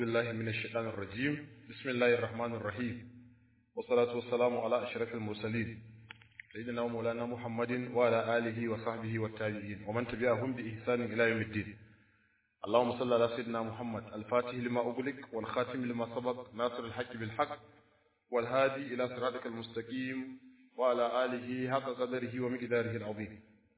بالله من الشيطان الرجيم بسم الله الرحمن الرحيم والصلاة والسلام على أشرف المرسلين سيدنا ومولانا محمد وعلى آله وصحبه والتابعين ومن تبعهم بإحسان إلى يوم الدين اللهم صل على سيدنا محمد الفاتح لما أغلق والخاتم لما سبق ناصر الحق بالحق والهادي إلى صراطك المستقيم وعلى آله حق قدره ومقداره العظيم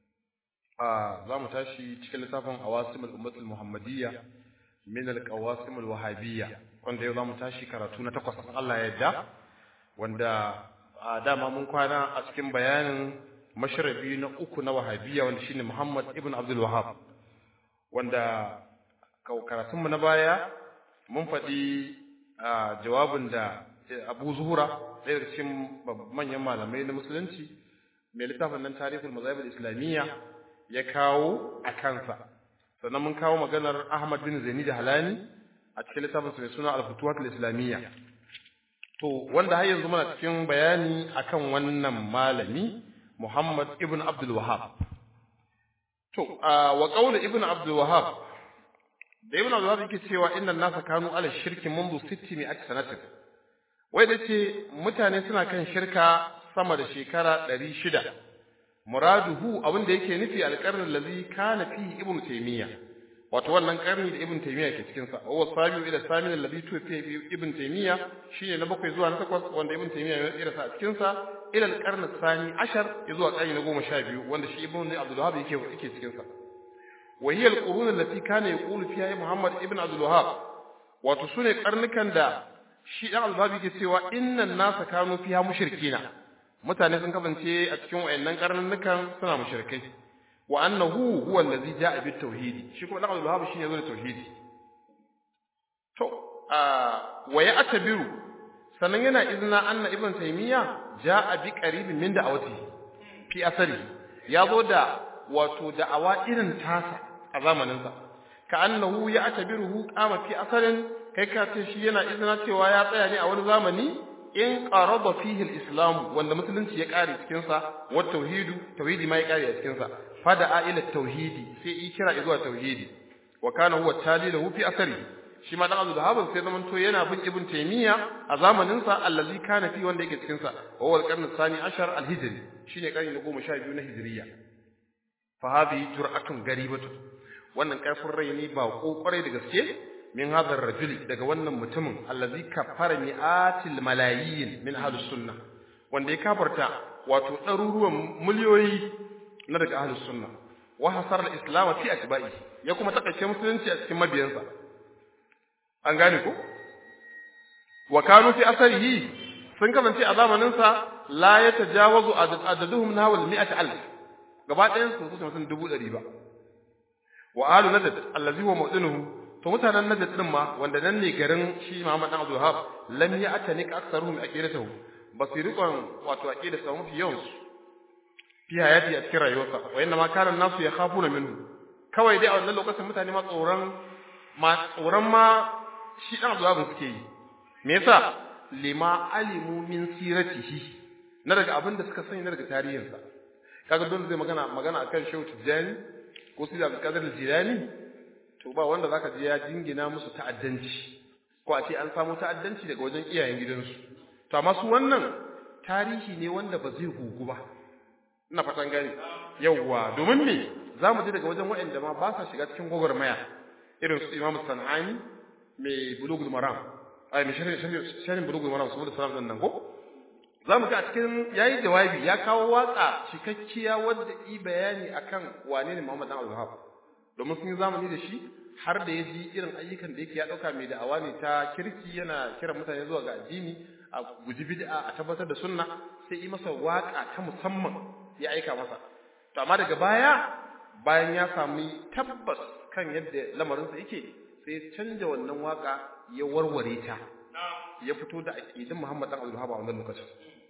آه زام تاشي تشكل لتافن عواصم الأمة المحمدية min al-qawasim al-wahabiyya wanda yau zamu tashi karatu na takwas Allah ya yarda wanda a dama mun kwana a cikin bayanin mashrabi na uku na wahabiyya wanda shine Muhammad ibn Abdul Wahhab wanda karatun mu na baya mun faɗi jawabin da Abu Zuhura ɗaya daga cikin manyan malamai na musulunci mai littafin nan tarihul mazahib al-islamiyya ya kawo a kansa sannan mun kawo maganar Ahmad bin Zaini da Halani a cikin littafin mai suna Al-Futuhat al-Islamiyya to wanda har yanzu muna cikin bayani akan wannan malami Muhammad ibn Abdul Wahhab to wa qawl ibn Abdul Wahhab da ibn Abdul Wahhab yake cewa inna nasa kanu ala shirki منذ 600 sanatin wai da ce mutane suna kan shirka sama da shekara 600 muraduhu abin da yake nufi alƙarnin lazi kana fi ibnu taymiya wato wannan karni da ibnu taymiya ke cikin sa wa sabiu ila samin alladhi tufi ibnu taymiya shine na bakwai zuwa na takwas wanda ibnu taymiya ya tsira sa a cikin sa ila alqarn sani ashar zuwa karni na goma sha biyu wanda shi ibnu abdul wahhab yake yake cikin sa wa hiya alqurun allati kana yaqulu fiha muhammad ibnu abdul wahhab wato sune karnukan da shi dan abdul wahhab yake cewa innan nasa kanu fiha mushrikina mutane sun kasance a cikin wayannan karnukan suna mushrikai wa annahu huwa allazi jaa bit tauhidi shi kuma Abdul Wahhab shine zo da tauhidi to wa ya atabiru sannan yana izina anna ibn taymiya jaa bi qaribin min da'awati fi asari ya zo da wato da'awa irin tasa a zamanin sa ka annahu ya atabiruhu qama fi asarin kai ka ce shi yana izina cewa ya tsaya ne a wani zamani in qarada fihi al-islam wanda musulunci ya kare cikin sa wa tauhidu tauhidi ma ya kare a cikin sa fada ila tauhidi sai yi kira zuwa tauhidi wa kana huwa talilahu fi asari shi ma dan Abdul Wahhab sai zaman to yana bin Ibn Taymiya a zamanin sa allazi kana fi wanda yake cikin sa wa huwa al-qarn ath-thani ashar al-hijri shine karni na 12 na hijriya fa hadhihi jur'atun garibatu wannan karfin rai ne ba kokarai da gaske min hadar rajuli daga wannan mutumin allazi kafara mi'atil malayin min ahlus sunnah wanda ya kafarta wato ɗaruruwan miliyoyi na daga ahlus sunna wa hasar al-islam fi atba'i ya kuma takaice musulunci a cikin mabiyansa an gane ko wa kanu fi asarihi sun kasance a zamanin sa la yatajawazu adaduhum nahwa al-mi'at alf gaba ɗayan su su mutum dubu ɗari ba wa ahlu najd allazi huwa mawdinuhu to mutanen najd din ma wanda nan ne garin shi Muhammad dan Abdul Wahhab lam ya'tanik aktharuhum aqidatuhu basirikon wato aqidatu mafi yawan su fi hayati a cikin rayuwarsa wa inna ma kana nasu ya khafuna minhu kawai dai a wannan lokacin mutane ma tsoron ma tsoron ma shi dan Abdul suke yi me yasa lima alimu min siratihi na daga abin da suka sani na daga tarihinsa kaga don zai magana magana akan Shehu Tijjani ko Sidi Abdul Qadir Jilani to ba wanda zaka je ya jingina musu ta'addanci ko a ce an samu ta'addanci daga wajen iyayen gidansu to amma su wannan tarihi ne wanda ba zai gugu ba ina fatan gani yawwa domin me zamu ji daga wajen waɗanda ma ba sa shiga cikin gwagwarmaya irin su Imam Sanani mai Bulugul Maram ai mai sharhin sharhin Bulugul Maram saboda salam din nan ko zamu ga a cikin yayi jawabi ya kawo watsa cikakkiya wanda yi bayani akan wane ne Muhammad dan Al-Wahhab domin sun yi zamani da shi har da ya ji irin ayyukan da yake ya dauka mai da'awa ne ta kirki yana kiran mutane zuwa ga addini a guji bid'a a tabbatar da sunna sai yi masa waka ta musamman ya aika masa to amma daga baya bayan ya sami tabbas kan yadda lamarinsa yake sai canja wannan waka ya warware ta ya fito da aqidin Muhammad dan Abdul Wahhab a wannan lokacin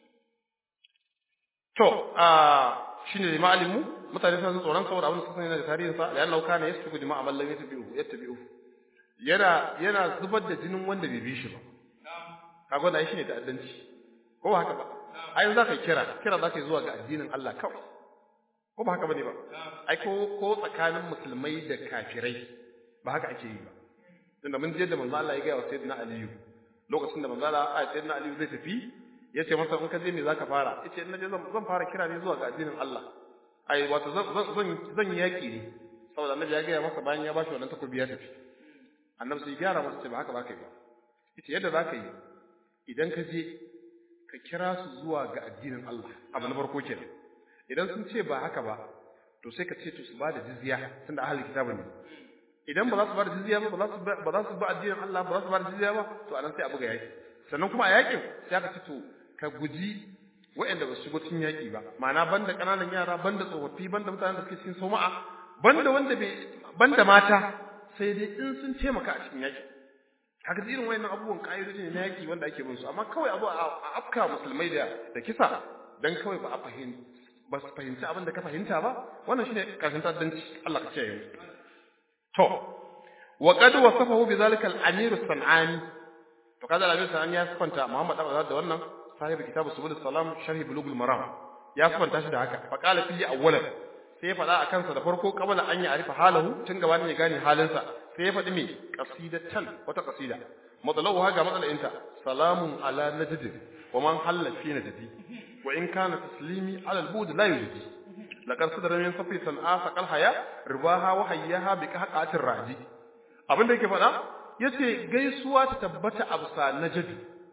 to a shine da ma'alimu mutane sun tsoron saboda abin da suka sani daga tarihin sa ya nauka ne yasfiku dima'a man lam yatabi'u yattabi'u yana yana zubar da jinin wanda bai bi shi ba kaga wannan shine ta'addanci ko ba haka ba ai za ka kira kira za ka zuwa ga addinin Allah kawai ko ba haka bane ba ai ko ko tsakanin musulmai da kafirai ba haka ake yi ba tunda mun je da manzo Allah ya ga wa sayyidina Aliyu lokacin da manzo Allah a sayyidina Aliyu zai tafi ya ce masa in ka je me zaka fara yace in naje zan fara kira ne zuwa ga addinin Allah ai wato zan zan zan yi yaki ne saboda annabi ya ga masa bayan ya bashi wannan takobi ya tafi annabi sai gyara masa ce ba haka ba kai ba yace yadda zaka yi idan ka je ka kira su zuwa ga addinin Allah abu na farko kenan idan sun ce ba haka ba to sai ka ce to su ba da jizya tunda ahli kitabu ne idan ba za su ba da jizya ba ba za su ba za su ba addinin Allah ba za su ba da jizya ba to anan sai a buga yaki sannan kuma a yakin sai aka ce to ka guji waɗanda ba su shigo cikin yaki ba ma'ana banda ƙananan yara banda tsofaffi banda mutanen da suke cikin soma'a banda wanda bai banda mata sai dai in sun taimaka a cikin yaki haka irin wayannan abubuwan ƙa'idoji ne na yaki wanda ake bin su amma kawai abu a afka musulmai da da kisa dan kawai ba a fahimci ba su fahimci abin da ka fahimta ba wannan shine karshen ta'addanci Allah ka kiyaye mu to wa qad wasafahu bi zalika al-amir as-sanani to kaza al-amir as-sanani ya sifanta Muhammad Abu da wannan sahib kitab subul salam sharh bulugh al-maram ya sifanta shi da haka fa qala fi awwalan sai ya faɗa a kansa da farko kabala an yi arifa halahu tun gabanin ya gane halinsa sai ya faɗi me qasidatan wata qasida matsalahu ga matsalayinta salamun ala najd wa man halla fi najdi wa in kana taslimi ala al-bud la yujdi laqad sadara min safi san'a saqal haya ribaha wa hayyaha bi qahqatir raji abin da yake faɗa yace gaisuwa ta tabbata a bisa najd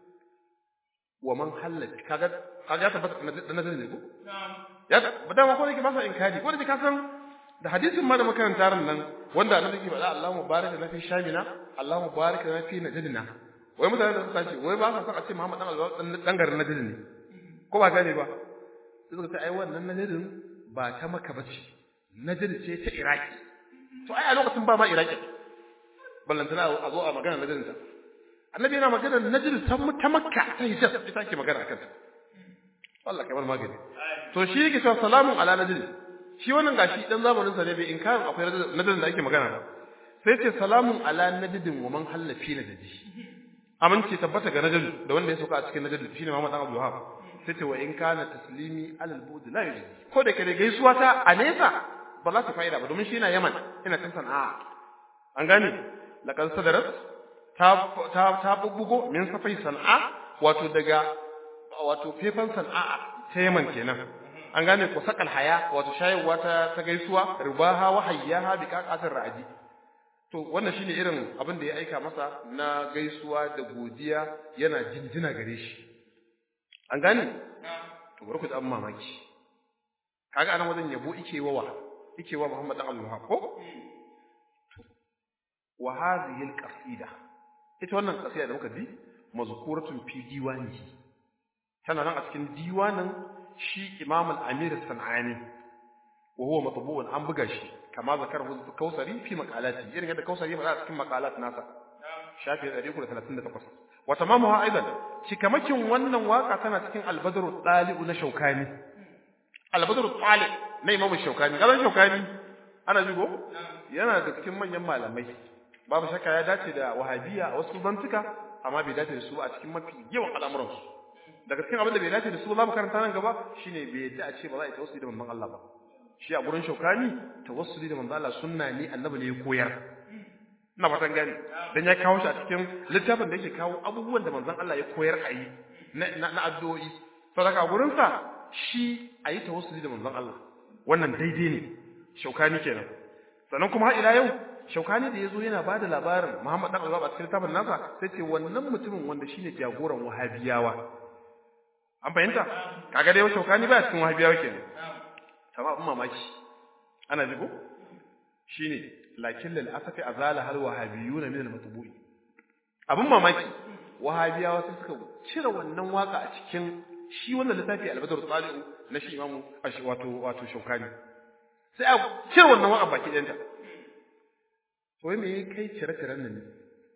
wa man halla kaga kaga tabbata da najd ne ko ya ba dama ko yake masa inkari ko da ka san da hadisin ma da makaranta ran nan wanda annabi yake faɗa Allahu mubarak lana fi shamina Allahu mubarak lana fi najdina wai mutane da suka ce wai ba sa son a ce Muhammad dan Allah dan garin najd ne ko ba gane ba sai suka ce ai wannan najdin ba ta maka bace najd ce ta Iraki to ai a lokacin ba ma Iraki ballantana a zo a magana najdin ta annabi yana magana najd ta ta makka ta hijaz ita ke magana akan ta Allah kamar magani to shi yake cewa salamun ala najd shi wannan gashi dan zamanin sa ne bai inkarin akwai nadin da ake magana ba sai ce salamun ala nadidin wa man halla fi nadidi amince tabbata ga nadid da wanda ya sauka a cikin nadid shine Muhammad Abdul Wahab sai ce wa in kana taslimi ala al-bud la yujdi ko da kare gaisuwa ta a nesa ba za ta fa'ida ba domin shi yana Yaman ina kan sana'a an gane laqad sadarat ta ta ta bubbugo min safai sana'a wato daga wato fefan sana'a ta Yaman kenan an gane ko sakal haya wato shayarwa ta ta gaisuwa ribaha wa hayyaha bi qaqatir raji to wannan shine irin abin da ya aika masa na gaisuwa da godiya yana jinjina gare shi an gane to bari ku da mamaki kaga anan wajen yabo ike wawa ike wa Muhammad dan Allah ko wa hadhihi alqasida ita wannan qasida da muka bi mazkuratun fi diwanihi tana nan a cikin diwanin shi Imam al-Amir al-San'ani wa huwa matbu'un an buga shi kama zakar Kausari fi maqalati irin yadda Kausari ya faɗa a cikin maqalat nasa shafi 338 wa tamamuha aidan cikamakin wannan waka tana cikin al-Badr al-Tali'u na Shaukani al-Badr al-Tali na Imam Shaukani gaban Shaukani ana jigo yana da cikin manyan malamai babu shakka ya dace da wahabiyya a wasu bantuka amma bai dace da su a cikin mafi yawan al'amuransu daga cikin abin da bai dace da su za mu karanta nan gaba shine bai yadda a ce ba za a yi tawassuli da manzon Allah ba shi a gurin shaukani tawassuli da manzon Allah sunna ne annabi ne ya koyar ina fatan gani dan ya kawo shi a cikin littafin da yake kawo abubuwan da manzon Allah ya koyar a yi na na addu'o'i saboda a gurin sa shi a yi tawassuli da manzon Allah wannan daidai ne shaukani kenan sannan kuma har ila yau shaukani da yazo yana bada labarin Muhammad dan Allah a cikin littafin nasa sai ce wannan mutumin wanda shine jagoran wahabiyawa an fahimta kaga dai shaukani ba cikin wahabiyawa kenan sama abin mamaki ana jigo shine lakin lil asafi azala hal wahabiyuna min al matbu'i abin mamaki wahabiyawa sai suka cire wannan waka a cikin shi wannan littafi al-badr tali'u na shi imamu wato wato shaukani sai a cire wannan waka baki ɗayanta to wai me kai cire ciren nan ne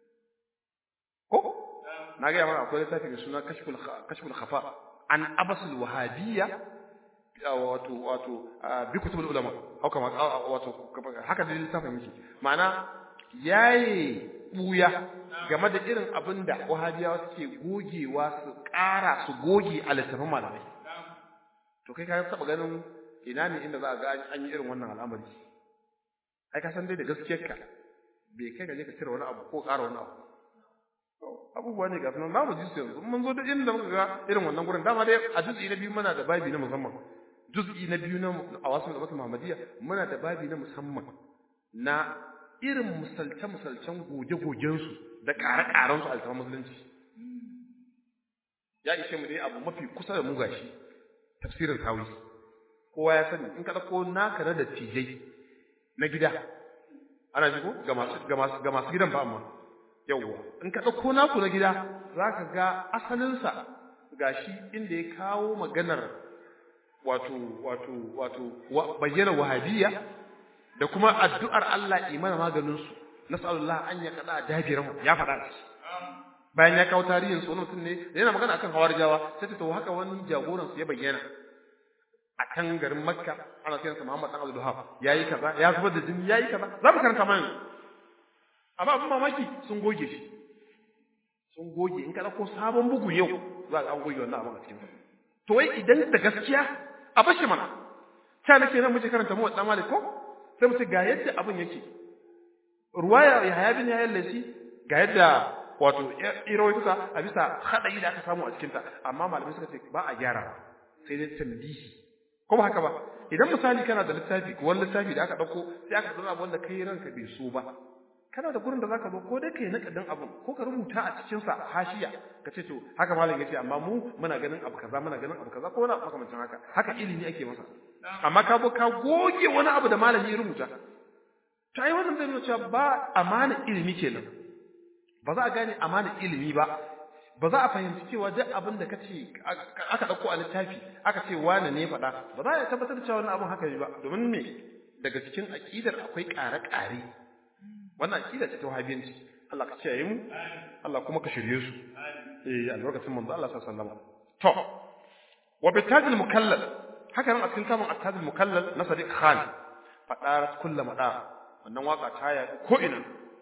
ko na ga mana akwai littafi mai suna kashful kashful khafa an abasul wahabiyya wato wato bi kutubul ulama haka wato haka da littafin yake ma'ana yayi buya game da irin abin da wahabiyawa suke gogewa su ƙara su goge a littafin malamai to kai ka taba ganin ina ne inda za a ga an yi irin wannan al'amari ai ka san dai da gaskiyarka bai kai gaje ka cire wani abu ko ƙara wani abu abubuwa ne ga sunan zamu ji su yanzu mun zo da inda muka ga irin wannan gurin dama dai a juz'i na biyu muna da babi na musamman juz'i na biyu na a wasu da Muhammadiyya muna da babi na musamman na irin musalce musalcen goge gogen su da ƙare ƙaren su alfahar musulunci ya ishe mu dai abu mafi kusa da mu gashi tafsirin kawi kowa ya sani in ka dauko naka na dattijai na gida ana ji ko ga masu ga masu ga masu gidan ba amma yawwa in ka dauko naku na gida zaka ga asalin sa gashi inda ya kawo maganar wato wato wato bayyana wahabiyya da kuma addu'ar Allah imana maganin su nas'alullah an ya kada dabiran ya faɗa shi bayan ya kawo tarihin su wani mutum ne yana magana akan hawarijawa sai ta to haka wani jagoran su ya bayyana a kan garin makka ana kiransa muhammad dan abdul wahab yayi kaza ya zubar da jini yayi kaza za mu karanta mana amma abin mamaki sun goge shi sun goge in ka dauko sabon bugu yau za ka an goge wannan abin a cikin sa to wai idan da gaskiya a bashi mana ta nake nan muke karanta mu wa dan malik ko sai mu ce ga yadda abin yake ruwaya ya haya bin ya lasi ga yadda wato irawaituka a bisa haɗari da aka samu a cikinta amma malamai suka ce ba a gyara sai dai tambihi ko ba haka ba idan misali kana da littafi ko wani littafi da aka ɗauko sai aka zama abu wanda kai ranka bai so ba kana da gurin da zaka zo ko dai kai nakadin abun ko ka rubuta a cikin sa hashiya ka ce to haka malam yace amma mu muna ganin abu kaza muna ganin abu kaza ko wani abu makamancin haka haka ilimi ake masa amma ka bo ka goge wani abu da malami ya rubuta to ai wannan zai nuna cewa ba amana ilimi kenan ba za a gane amana ilimi ba ba za a fahimci cewa duk abin da kace aka dauko a littafi aka ce wane ne faɗa ba za a tabbatar da cewa wannan abin haka ne ba domin me daga cikin aqidar akwai ƙare-ƙare wannan aqida ce ta wahabiyanci Allah ka kiyaye mu Allah kuma ka shirye su eh albarkacin manzo Allah sallallahu alaihi wasallam to wa bitajil mukallal haka nan a cikin kamun attajil mukallal na Sadiq Khan fadarat kullu madar wannan waka ta ya ko ina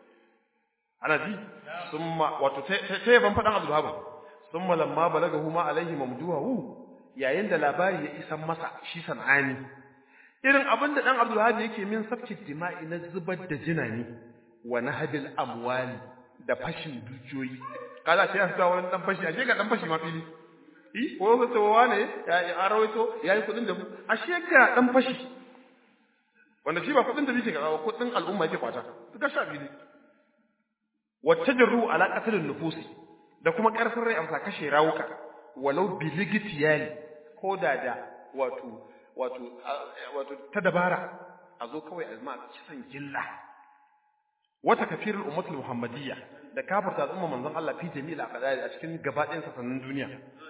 ana ji summa wato sai ban fadan Abdul Wahab summa lamma balagahu ma alaihi mamduhu yayin da labari ya isan masa shi sanani irin abin da dan Abdul Wahab yake min sabki dima'i na zubar da jinani wa nahbil amwali da fashin dukiyoyi kaza sai ya fita wani dan fashi ashe ga dan fashi ma fili eh ko ga tsawa ne ya rawaito yayi kudin da ashe ga dan fashi wanda shi ba kudin da yake ga kudin al'umma yake kwata ga sha fili wattajarru ala qatlin nufusi da kuma karfin rai amsa kashe rawuka walau biligitiyali ko da da wato wato wato ta dabara a zo kawai azma kisan gilla wata kafirul ummatul muhammadiyya da kafirta al'umma manzon Allah fi jami'il aqdari a cikin gabaɗayan sassanin duniya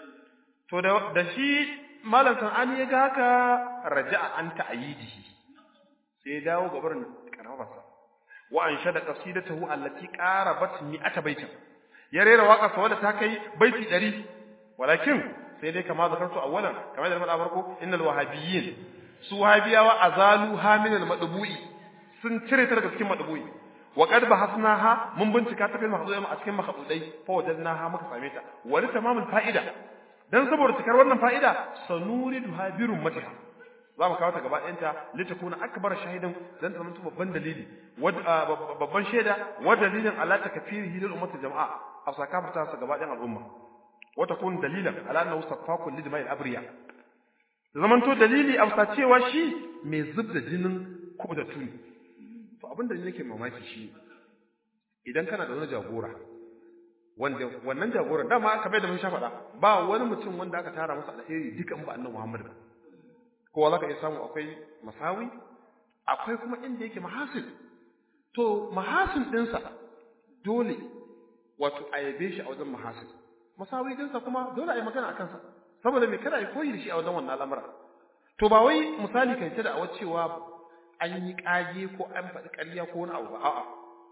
to da da shi malam sanani ya ga haka raja'a an ta'yidihi sai ya dawo gabarin karamarsa wa anshada qasidatahu allati qarabat mi'ata baitin ya rera waka sa wadda ta kai baiti 100 walakin sai dai kama zakartu awwalan kamar da faɗa farko innal wahabiyyin su wahabiyawa azalu haminal madbu'i sun cire ta daga cikin madbu'i wa qad bahasnaha mun bincika ta fil mahdudai a cikin mahdudai fa wajadnaha muka same ta wani tamamul fa'ida dan saboda cikar wannan fa'ida sanuridu habirun matiha za mu kawo ta gaba ɗayanta litakuna akbar shahidan dan ta zama babban dalili babban shaida wa dalilin ala takfirihi lil ummati jama'a a sakafarta sa gaba ɗayan al'umma wa takun dalilan ala annahu safaku lil ma'il abriya zaman to dalili a cewa shi mai zubda jinin kubuta tuni to abin da nake mamaki shi idan kana da wani jagora wanda wannan jagoran dama kamar da mun sha faɗa ba wani mutum wanda aka tara masa alheri dukan ba annabi Muhammad ba kowa zaka iya samu akwai masawi akwai kuma inda yake mahasin to mahasin dinsa dole wato a yabe shi a wajen mahasin masawi dinsa kuma dole a yi magana akan sa saboda me kada a yi koyi da shi a wajen wannan al'amura to ba wai misali kai ta da awa cewa an yi kage ko an faɗi ƙarya ko wani abu ba a'a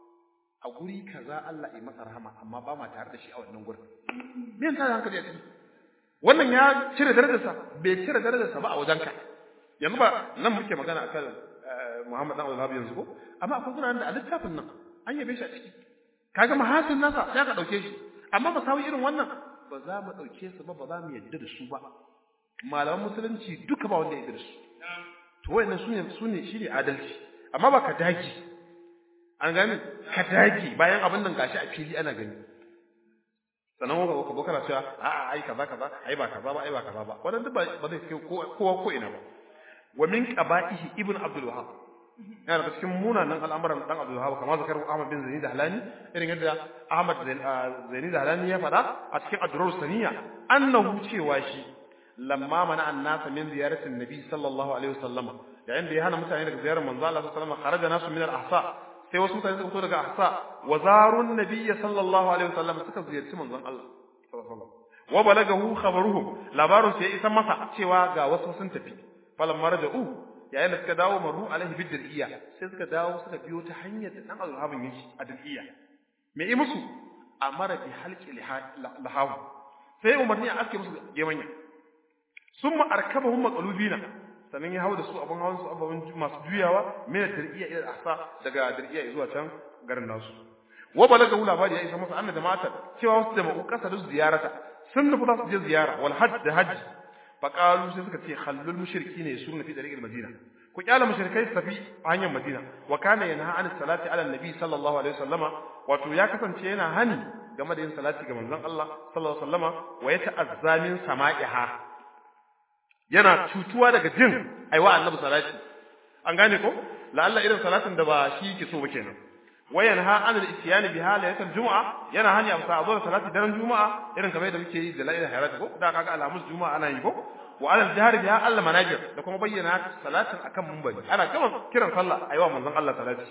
a guri kaza Allah ya masa rahama amma ba ma tare da shi a wannan gurin me yasa hankali ya ciki wannan ya cire darajarsa bai cire darajarsa ba a wajenka yanzu ba nan muke magana akan Muhammad dan Abdul yanzu ko amma akwai gurin da a littafin nan an yabe shi a ciki kaga mahasin nasa sai ka dauke shi amma ba sawi irin wannan ba za mu dauke su ba ba za mu yadda da su ba malaman musulunci duka ba wanda ya yarda da su to wayannan sune sune shine adalci amma ba ka daki an gani ka dage bayan abin nan gashi a fili ana gani sannan waka waka bokana cewa a a ai kaza kaza ai ba kaza ba ai ba kaza ba wannan duk ba zai kai kowa ko ina ba wa min qaba'ihi ibn abdul wahhab yana daga cikin munanan al'amuran dan abdul wahhab kamar zakar ahmad bin zaini da halani irin yadda ahmad zaini da halani ya faɗa a cikin adrur saniya annahu cewa shi lamma mana annasa min ziyaratin nabi sallallahu alaihi wasallam yayin da ya hana mutane daga ziyarar manzo Allah sallallahu alaihi wasallam kharaja nasu min al-ahsa sai wasu mutane suka fito daga ahsa wa zarun nabiy sallallahu alaihi wasallam suka ziyarci manzon Allah sallallahu alaihi wasallam wa balagahu khabaruhum labarun sai isa masa cewa ga wasu sun tafi falan marja'u yayin da suka dawo maru alaihi bidriya sai suka dawo suka biyo ta hanyar da dan azhabin yake a dir'iya me yi musu amara bi halqi lahawu sai umarni a aske musu gemanya summa arkabahum maqlubina sannan ya hawo da su abun hawan su abun masu juyawa min dir'iya ila ahsa daga dir'iya zuwa can garin nasu wa balaga labari ya isa masa anna jama'ata cewa wasu jama'u kasar ziyarata sun nufi za su je ziyara wal hajj da hajj faqalu sai suka ce khallul mushriki ne su fi dariqil madina ku kyala mushrikai su tafi a hanyar madina wa kana yanha an salati ala nabi sallallahu alaihi wasallama wato ya kasance yana hani game da yin salati ga manzon Allah sallallahu alaihi wasallama wa yata'azza min sama'iha yana cutuwa daga jin aiwa annabi salati an gane ko la'alla irin salatin da ba shi yake so ba kenan wayan ha an al-ityani bi halayatul jumu'a yana hanya a sa zo da salati daren juma'a irin kamar yadda muke yi da la'ila hayrat ko da kaga alhamis juma'a ana yi ko wa alal jahri biha Allah manajir da kuma bayyana salatin akan munbari ana gama kiran sallah aiwa manzon Allah salati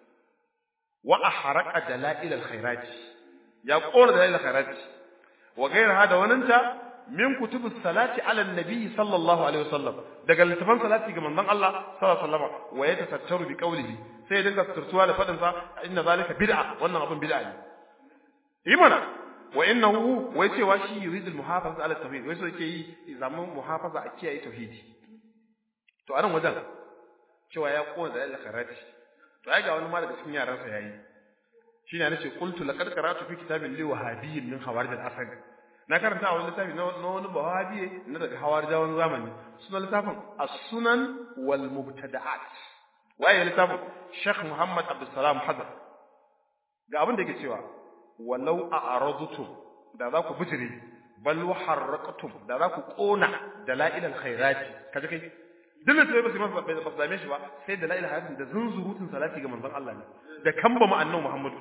wa ahraqa dalail al-khairat ya kora dalail al-khairat wa gairaha da waninta min kutubu salati ala nabi sallallahu alaihi wasallam daga littafan salati ga manzon Allah sallallahu alaihi wasallam wa yatasattaru bi qawlihi sai ya dinga turtuwa da fadin sa inna zalika bid'a wannan abun bid'a ne yi mana wa innahu wai cewa shi yuridu al muhafaza ala tauhid wai so yake yi zaman muhafaza a kiyaye tauhidi to anan wajen cewa ya kona da al-kharati to ai ga wani ma daga cikin yaran sa yayi shine nace qultu laqad qara'tu fi kitabin li wahabiyyin min khawarij al-asad na karanta a wani littafi na wani bawabiye na daga hawarijawan zamani suna littafin as-sunan wal mubtada'at waye littafin Sheikh Muhammad Abdulsalam Hadar ga abin da yake cewa walau a'radtum da za ku bijire bal harraqtum da za ku kona dalail al-khairati kaje kai duk da ba su masa ba su dame shi ba sai dalail al-khairati da zunzurutun salati ga manzon Allah ne da kamba mu annabi Muhammad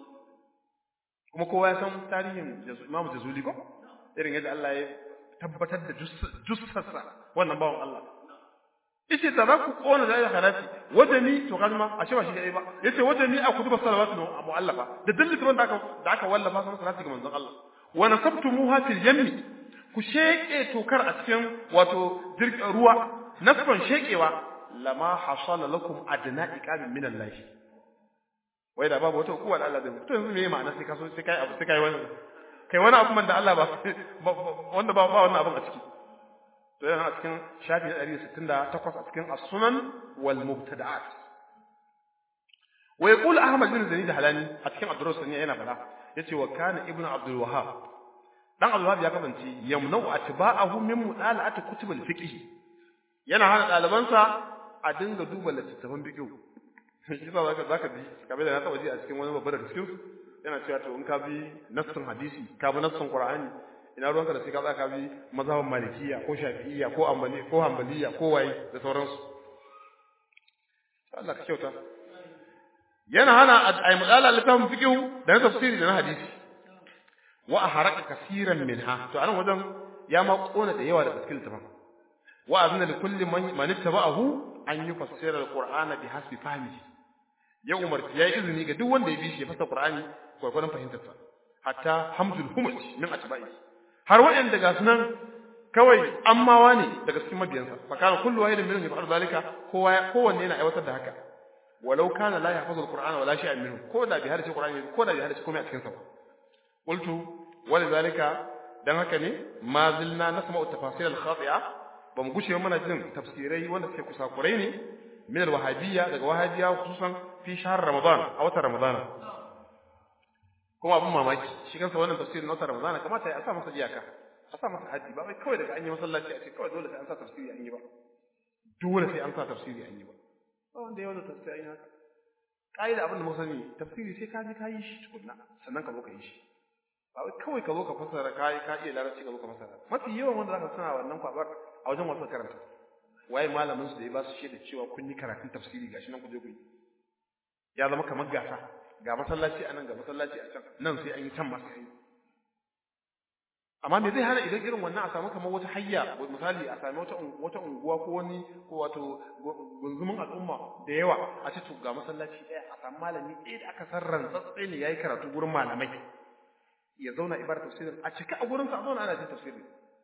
kuma kowa ya san tarihin Imam Jazuli ko irin yadda Allah ya tabbatar da jussarsa wannan bawan Allah yace da za ku kona da ya harafi wajani to kalma a ce ba shi dai ba yace wajani a kutuba salawatu no mu'allafa da dillin da aka da aka wallafa sun salati ga manzon Allah wa nasabtumuha fil yammi ku sheke tokar a cikin wato ruwa nasban shekewa lama hasala lakum adna iqamin min Allah wai da babu wata hukuma da Allah zai to yanzu me ma'ana sai ka so sai kai abu sai kai wani kai wani abu da Allah ba wanda ba ba wannan abin a ciki to yana a cikin shafi 168 a cikin as-sunan wal mubtada'at wa yaqul ahmad bin zaid halani a cikin ad-durus ne yana fada yace wa kana ibnu abdul wahhab dan abdul wahhab ya kasance yamna'u atba'ahu min mudala'ati kutub al-fiqh yana hana dalibansa a dinga duba littattafan fiqh shi sa zaka zaka bi kamar da na taba ji a cikin wani babbar da cikin su yana cewa to in ka bi nassin hadisi ka bi nassin qur'ani ina ruwanka da sai ka ka bi mazhaban malikiya ko shafi'iyya ko ambali ko hanbaliya ko waye da sauransu Allah ka kyauta yana hana ai mudala littafin fiqh da na tafsiri da na hadisi wa aharaka kaseeran minha to anan wajen ya ma kona da yawa daga cikin littafin wa azna li kulli man ittaba'ahu an yufassira al-qur'ana bi hasbi fahmihi ya umarci ya yi izini ga duk wanda ya bi shi ya fasa Qur'ani gwargwadon fahimtarsa hatta hamdul humaj min atba'i har waɗanda ga sunan kawai ammawa ne daga cikin mabiyansa fa kana kullu wahidin minhum yaf'alu zalika kowa kowanne yana aiwatar da haka walau kana la yahfazu al-qur'ana wala shay'an minhu ko da bi hadisi qur'ani ko da bi hadisi komai a cikin sa qultu wa zalika dan haka ne ma zilna nasma'u tafasil al-khati'a ba mu gushe mana jin tafsirai wanda suke kusakurai ne min al-wahabiyya daga wahabiyya khususan fi shahr ramadan a watan ramadan kuma abin mamaki shi kansa wannan tafsirin na watan ramadan kamata ya sa masa iyaka a sa masa haji ba wai kawai daga an yi masallaci a ce kawai dole sai an sa tafsiri an yi ba dole sai an sa tafsiri an yi ba ba wanda ya wanda tafsiri an yi haka ƙa'ida abin da muka sani tafsiri sai ka je ka yi shi tukunna sannan ka zo ka yi shi ba wai kawai ka zo ka fassara ka yi ka iya larabci ka zo ka fassara mafi yawan wanda zaka suna wannan kwabar a wajen wasu karanta waye malamin su da ya ba su shaida cewa kun yi karatun tafsiri gashi nan ku je ku yi ya zama kamar gasa ga masallaci a nan ga masallaci a can nan sai an yi can ma sai an yi amma me zai hana idan irin wannan a samu kamar wata hayya misali a sami wata wata unguwa ko wani ko wato gunzumin al'umma da yawa a ce to ga masallaci ɗaya a samu malami ɗaya da aka san rantsatse ne yayi karatu gurin malamai ya zauna ibar tafsirin a cika a gurin sa a zauna ana jin tafsirin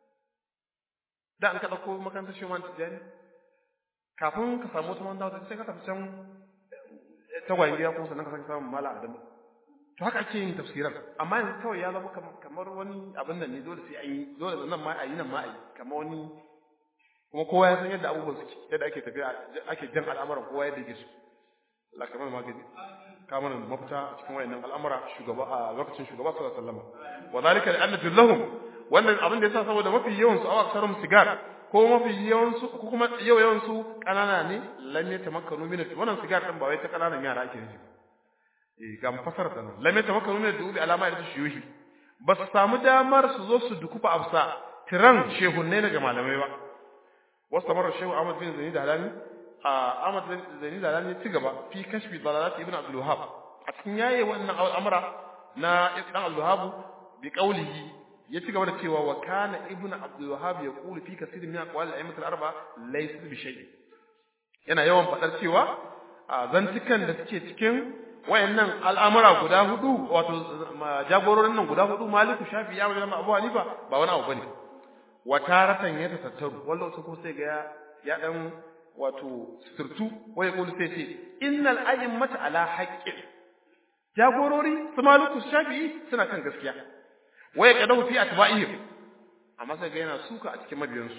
da an ka ɗauko makarantar shi man tijani kafin ka samu wata manda wata sai ka tafi can tagwayen gida kuma sannan ka sake samun mala adamu to haka ake yin tafsiran amma yanzu kawai ya zama kamar wani abin nan ne dole sai an yi dole nan ma a yi nan ma a yi kamar wani kuma kowa ya san yadda abubuwan suke yadda ake tafiya ake jan al'amuran kowa yadda yake so Allah kamar magani ka mana mafita a cikin wayannan al'amura shugaba a lokacin shugaba sallallahu alaihi wasallam wa zalika li anna lahum wannan abin da yasa saboda mafi yawan su awa sarum sigar ko mafi yawan su ko kuma yau yawan su kanana ne lam yatamakkanu min wannan sigar din ba wai ta kananan yara ake nufi eh ga mafasar ta nan lam yatamakkanu min dubi alama da shuyuhi ba su samu damar su zo su dukufa afsa tiran shehunne daga malamai ba wasu tamar shehu Ahmad bin Zaini Dalani a Ahmad bin Zaini Dalani ya ci gaba fi kashfi dalalat ibn Abdul Wahhab a cikin yaye wannan al'amura na ibn Abdul Wahhab bi qawlihi ya ci gaba da cewa wa kana ibn Abdul Wahhab yaqulu fi kaseerin min aqwal al-a'immat al-arba laysa bi shay yana yawan fadar cewa a zantukan da suke cikin wayannan al'amura guda hudu wato jagororin nan guda hudu Maliku Shafi ya wajen Abu Hanifa ba wani abu bane wa taratan ya tattaru wallahu sun kuma sai ga ya dan wato sirtu wai kullu sai ce innal a'immata ala haqqin jagorori su Maliku Shafi suna kan gaskiya waya kadahu fi atba'ihim amma sai ga yana suka a cikin mabiyansu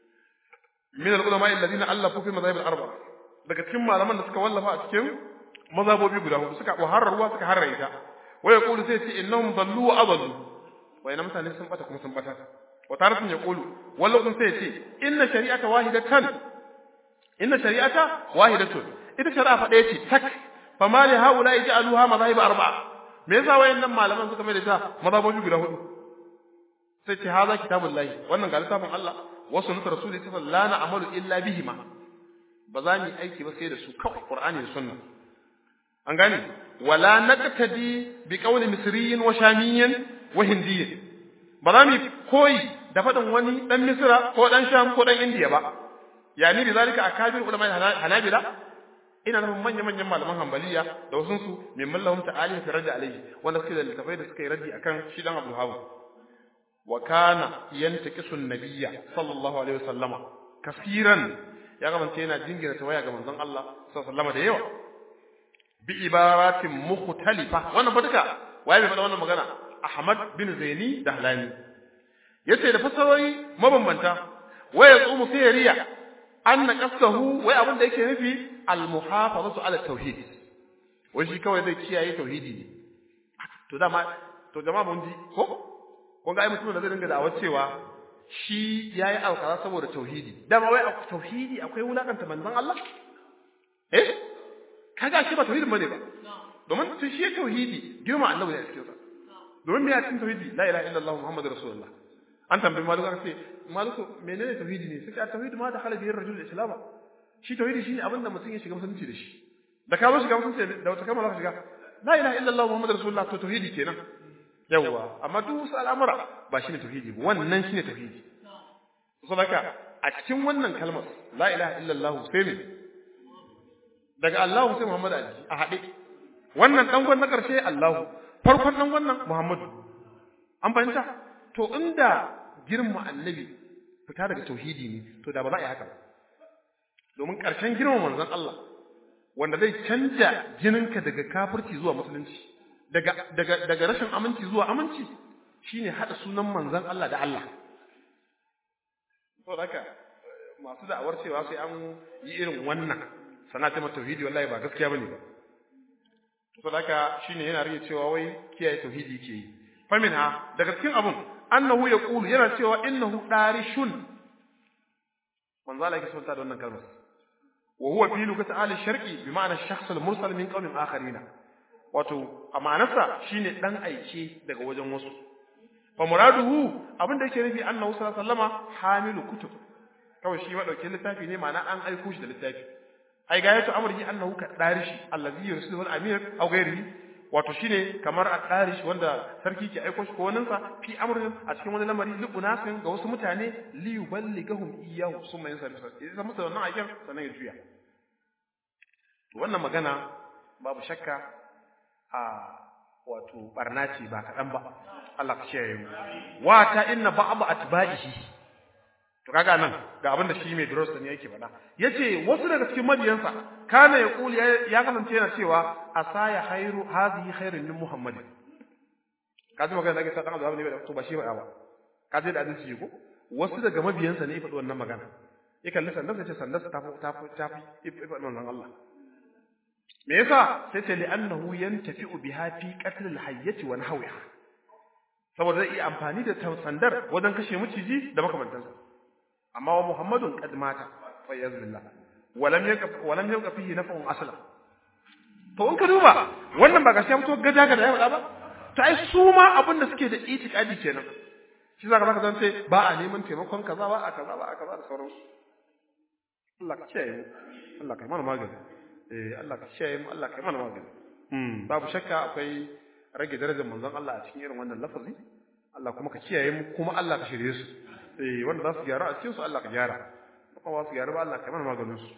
min al-ulama alladhina allafu fi madhahib al-arba daga cikin malaman da suka wallafa a cikin mazhabobi guda hudu suka ruwa suka harra ita waya qulu sai ce innahum dallu wa adallu wai na mutane sun bata kuma sun bata wa taratun yaqulu wallahu sai ce inna shari'ata wahidatan inna shari'ata wahidatun ita shari'a fa ɗaya ce tak fama li haula yaj'aluha madhahib arba'a me yasa wayannan malaman suka mai da ta mazhabobi guda hudu sai ce haza kitabullahi wannan ga littafin Allah wa sunnatu rasulillahi sallallahu alaihi wasallam la na'malu illa bihima ba za mu yi aiki ba sai da su kawai qur'ani da sunna an gane wala naqtadi bi qawli misriyin wa shamiyyin wa hindiyyin ba za mu koyi da faɗin wani dan misra ko dan sham ko dan indiya ba yani bi zalika akabir ulama hanabila ina nufin manyan manyan malaman hanbaliya da wasu su min mallahum ta'ali fi raddi alayhi wanda suke da littafai da suka yi raddi akan shi dan Abdul Hawa wa kana yantaqisu an-nabiyya sallallahu alaihi wasallama kasiran ya gamance yana jingira tawaya ga manzon Allah sallallahu alaihi wasallama da yawa bi ibaratin mukhtalifa wannan fa duka waye bai faɗa wannan magana Ahmad bin Zaini Dahlani yace da fasarori mabambanta waya tsumu sai riya anna qasahu wai abin da yake nufi al-muhafazatu ala tauhid wai shi kawai zai kiyaye tauhidi ne to dama to jama'a mun ji ko kun ga ai mutum da zai dinga da'awar cewa shi yayi alkara saboda tauhidi dama wai a tauhidi akwai wulakanta manzon Allah eh kaga shi ba tauhidin bane ba domin tun shi tauhidi girma annabi ne a cikin sa domin me ya cikin tauhidi la ilaha illallah muhammadur rasulullah an tambayi maluku aka ce maluku menene tauhidi ne sai tauhidi ma da halabi rajul islam shi tauhidi shine abin da mutum ya shiga musulunci da shi da ka zo shiga musulunci da wata kalma za ka shiga la ilaha illallah muhammadur rasulullah to tauhidi kenan yawwa amma duk wasu al'amura ba shine tauhidi ba wannan shine tauhidi saboda a cikin wannan kalmar la ilaha illallah sai ne daga Allah sai Muhammad Ali a haɗe wannan dangon na ƙarshe Allahu farkon dangon nan Muhammadu an fahimta to inda girma annabi fita daga tauhidi ne to da ba za a yi haka ba domin ƙarshen girma manzon Allah wanda zai canja jininka daga kafirci zuwa musulunci daga daga daga rashin aminci zuwa aminci shine hada sunan manzon Allah da Allah to haka masu da'awar cewa sai an yi irin wannan sana ta tauhidi wallahi ba gaskiya bane ba to haka shine yana rike cewa wai kiyaye tauhidi ke yi faminha daga cikin abun annahu yaqulu yana cewa innahu darishun manzo Allah yake sunta da wannan kalmar wa huwa fi lugati ahli sharqi bi ma'ana shakhs al-mursal min qawmin akharina wato a ma'anarsa shine dan aike daga wajen wasu fa muraduhu abinda yake nufi annahu sallallahu alaihi wasallama hamilu kutub kawai shi madaukin littafi ne ma'ana an aiko shi da littafi ai ga yato amrihi annahu ka darishi allazi yursilu al-amir aw ghairihi wato shine kamar a darishi wanda sarki ke aiko shi ko wannan sa fi amrin a cikin wani lamari li unasin ga wasu mutane li yuballighum iyyahu summa yansarifu idan musu wannan aikin sannan ya juya wannan magana babu shakka a wato barna ce ba kaɗan ba Allah ka kiyaye mu wa ta inna ba'd atba'ihi to kaga nan ga abin da shi mai durusa ne yake faɗa yace wasu daga cikin mabiyansa kana ya kuli ya kasance yana cewa asaya khairu hadhihi khairun min muhammadin kaji magana da ke sa dan Allah ne to ba shi ba ba kaji da hadisi ko wasu daga mabiyansa ne ya faɗi wannan magana ya kalli sandan sai ce sandan ta fi ta fi ta fi faɗi wannan Allah me yasa sai ce li'annahu yantafi'u biha fi qatl al-hayyati wa nahwiha saboda zai iya amfani da sandar wajen kashe miciji da makamantansa amma wa muhammadun qad mata fa yazbillah walam yaqaf walam yaqaf fihi naf'un asla to in ka duba wannan ba gaskiya mutu gaja ga da ya faɗa ba to ai su ma abin da suke da itikadi kenan shi zaka zaka zance ba a neman taimakon kaza ba a kaza ba a kaza da sauransu Allah ka kiyaye mu Allah ka mana magani eh Allah ka kiyaye mu Allah ka mana magani hmm babu shakka akwai rage darajar manzon Allah a cikin irin wannan lafazi Allah kuma ka kiyaye mu kuma Allah ka shirye su eh wanda za su gyara a cikin su Allah ka gyara kuma ba su gyara ba Allah ka mana maganin su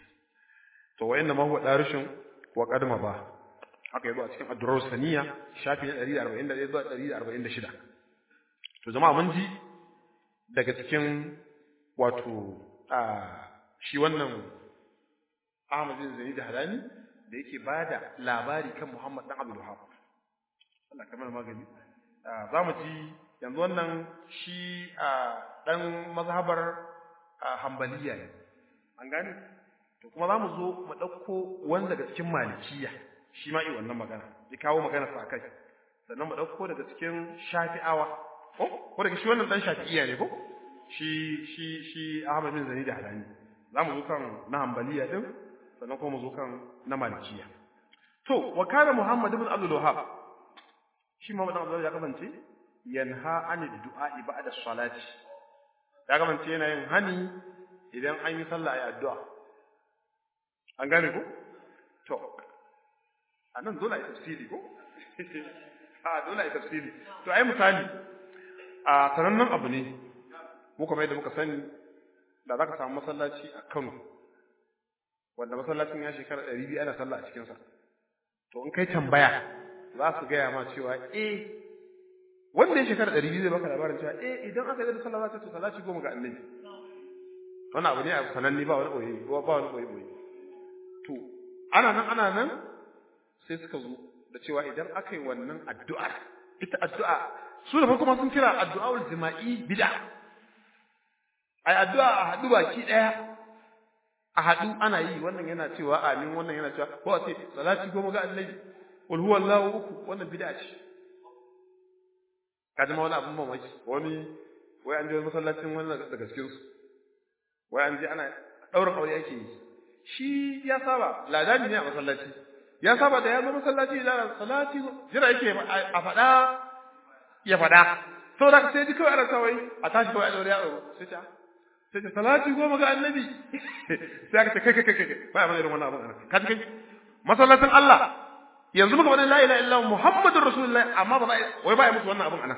to wa inna ma huwa darishin wa qadma ba haka yazo a cikin ad-durar saniya shafi na 141 zuwa 146 to jama'a mun ji daga cikin wato a shi wannan Ahmad bin Zaid Hadani da yake bada labari kan Muhammad dan Abdul Wahhab Allah kamar magani za mu ji yanzu wannan shi dan mazhabar Hanbaliya ne an gane to kuma za mu zo mu ɗauko wani daga cikin malikiya shi ma yi wannan magana ya kawo magana sa kai sannan mu ɗauko daga cikin shafi'awa ko ko daga shi wannan dan shafi'iya ne ko shi shi shi Ahmad bin Zani da Halani za mu zo kan na Hanbaliya din sannan kuma mu zo kan na malikiya to wa kana Muhammad ibn Abdul Wahhab shi Muhammad ibn Abdul ya kasance yanha anid du'a ba'da salati ya kasance yana yin hani idan an yi sallah ayi addu'a an gane ko to anan dole ai tafsiri ko a dole ai tafsiri to ai misali a sanannen abu ne mu kuma yadda muka sani da zaka samu masallaci a Kano wanda masallacin ya shekara 200 ana sallah a cikin sa to in kai tambaya za su gaya ma cewa eh wanda ya shekara 200 zai baka labarin cewa eh idan aka yi da sallah za ta to salati goma ga annabi wannan abu ne a sananne ba wani boye ba wani boye boye to ana nan ana nan sai suka zo da cewa idan aka yi wannan addu'a ita addu'a su da farko ma sun kira addu'aul jima'i bid'a ai addu'a a haɗu baki ɗaya a haɗu ana yi wannan yana cewa amin wannan yana cewa ko a ce salati goma ga annabi qul huwallahu uku wannan bid'a ce kaji ma wani abin mamaki wani wai an je masallacin wannan daga cikin su wai an je ana ɗaurin aure ake yi shi ya saba ladani ne a masallaci ya saba da ya zo masallaci da salati jira yake a faɗa ya faɗa saboda sai ji kawai ana kawai a tashi kawai a daure ya ɗauro sai ta sai ta salati goma ga annabi sai aka ce kai kai kai kai ba a irin wannan abin ana ka ji kai masallacin Allah yanzu muka faɗi la ilaha illallah muhammadur rasulullahi amma ba wai ba ya musu wannan abin ana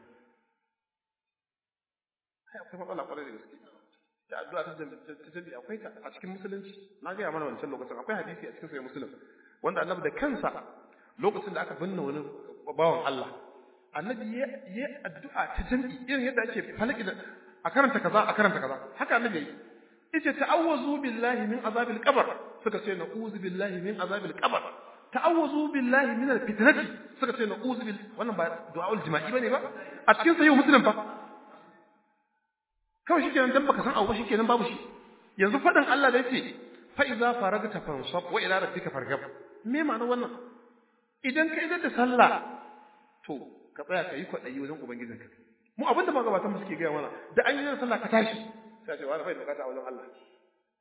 ai akwai matsala kwarai da gaske da addu'a ta jami akwai ta a cikin musulunci na gaya mana wancan lokacin akwai hadisi a cikin sahih muslim wanda annabi da kansa lokacin da aka binne wani bawan Allah annabi ya yi addu'a ta jami irin yadda ake falaki da a karanta kaza a karanta kaza haka annabi yayi yace ta'awwazu billahi min azabil qabr suka ce na'uzu billahi min azabil qabr ta'awwazu billahi min alfitnati suka ce na'uzu bil wannan ba du'aul jima'i bane ba a cikin sahih muslim fa kawai shi kenan dan baka san abu ba shi kenan babu shi yanzu faɗin Allah da yace fa iza faragta fansab wa ila rabbika farghab me ma'ana wannan idan ka idan da sallah to ka tsaya ka yi kwaɗayi wajen ubangijinka mu abinda magabatan mu suke gaya mana da an yi sallah ka tashi sai ce wani bai bukata a wajen Allah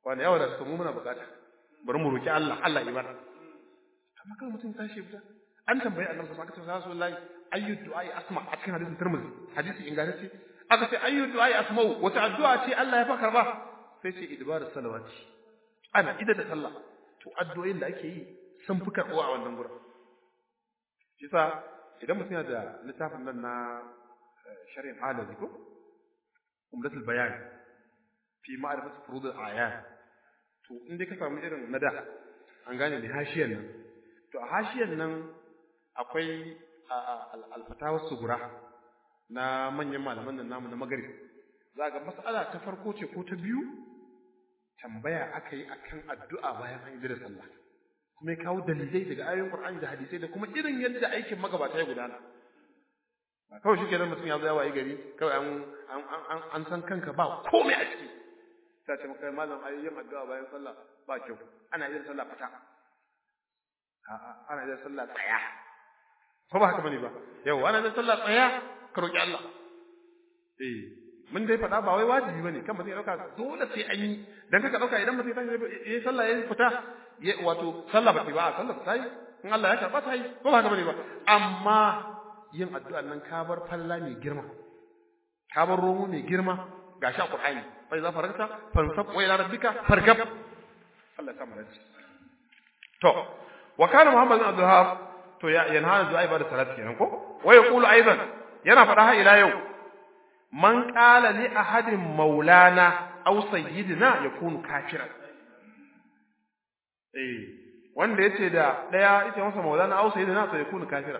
wani yawa da suka mu muna bukata bari mu roki Allah Allah ibada amma kan mutum tashi fita an tambayi annabi sallallahu alaihi wasallam rasulullahi ayyu du'ai asma a cikin hadisin Tirmidhi hadisi ingantacce aka ce ayyu du'ai asma'u wata addu'a ce Allah ya fa karba sai ce idbar salawati ana ida da sallah to addu'o'in da ake yi sun fi karɓuwa a wannan gurin shi sa idan mutum yana da littafin nan na shari'in alazi ko umdatul bayan fi ma'rifat furudul ayat to in dai ka samu irin na da an gane da hashiyan nan to a hashiyan nan akwai alfatawar sugura na manyan malaman nan namu na magrib za ga mas'ala ta farko ce ko ta biyu tambaya aka yi akan addu'a bayan an yi da sallah kuma ya kawo dalilai daga ayoyin Qur'ani da hadisai da kuma irin yadda aikin magabata ya gudana ba kawai shi kenan mutum ya zo ya wayi gari kawai an an an san kanka ba komai a ciki ta ce maka malam ai yin addu'a bayan sallah ba kyau ana yin sallah fata a'a ana yin sallah tsaya ko ba haka bane ba yau ana yin sallah tsaya ka roki Allah eh mun dai faɗa ba wai wajibi bane kan mutum ya dauka dole sai an yi dan kaka dauka idan mutum ya tashi yayi sallah yayi fita wato sallah ba ta ba sallah ta yi in Allah ya karba ta yi ko ba haka bane ba amma yin addu'a nan ka bar falla mai girma ka bar romo mai girma gashi a Qur'ani fa idza faragta fansab wa ila rabbika farkab Allah ya samu dace to wa kana Muhammad bin Abdul to ya yanhana du'a ibada salat kenan ko wa yaqulu aidan yana faɗa har ila yau man qala li ahadin maulana aw sayyidina yakunu kafiran eh wanda yace da daya yace masa maulana aw sayyidina to yakunu kafiran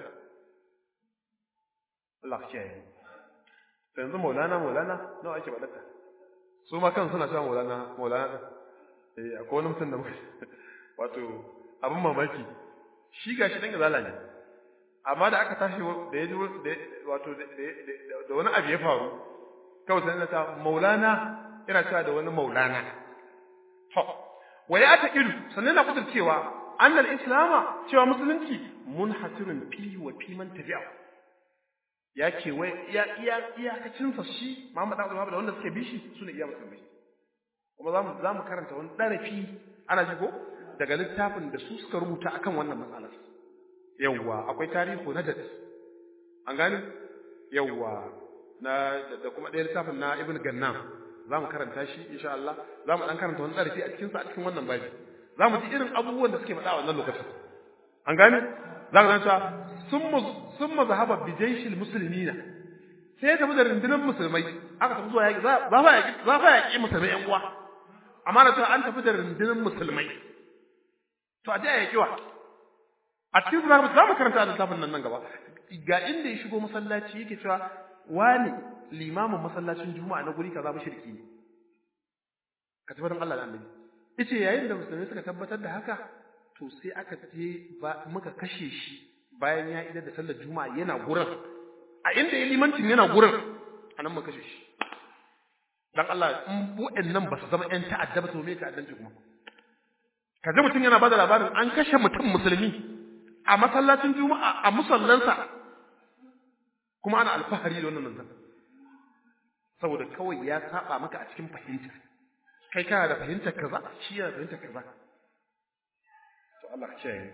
Allah ya yi yanzu maulana maulana nawa ake badata su ma kan suna cewa maulana maulana eh akwai wani mutum da wato abin mamaki shi gashi dan gazala ne amma da aka tashi da yaji wato da wani abu ya faru kawai sai na ta maulana ina cewa da wani maulana to wa ya ta ilu sannan na kudur cewa annal islama cewa musulunci munhasirun fi wa fi man tabi'a ya ke wai iya iya iyakacin sa shi Muhammad Abdul Wahab da wanda suke bi shi sune iya musulmai kuma zamu zamu karanta wani darafi ana ji ko daga littafin da su suka rubuta akan wannan matsalar yawwa akwai tarihi na dat an gani yawwa na da kuma ɗaya littafin na Ibn Gannam zamu karanta shi insha Allah zamu dan karanta wani darafi a cikin sa a cikin wannan babi zamu ji irin abubuwan da suke faɗa a wannan lokacin an gani za ka zanta sun mazahaba bijaishil musulmina sai ya tafi da rundunar musulmai aka tafi zuwa yaƙi za fa yaƙi za fa yaƙi musulmai ƴan uwa amma na cewa an tafi da rundunar musulmai to a je a yaƙi wa a cikin su za mu karanta a littafin nan nan gaba ga inda ya shigo masallaci yake cewa wani limamin masallacin juma'a na guri kaza mushriki ne ka tabbatar Allah da annabi yace yayin da musulmai suka tabbatar da haka to sai aka je ba muka kashe shi bayan ya idar da sallar juma'a yana gurin a inda ya limancin yana gurin anan muka kashe shi dan Allah in waɗannan ba su zama ƴan ta'adda ba to me ta'addanci kuma kaje mutum yana bada labarin an kashe mutum musulmi a masallacin juma'a a musallansa kuma ana alfahari da wannan nan saboda kawai ya saba maka a cikin fahimta kai kana da fahimtar kaza shi yana da fahimtar kaza to Allah ya kiyaye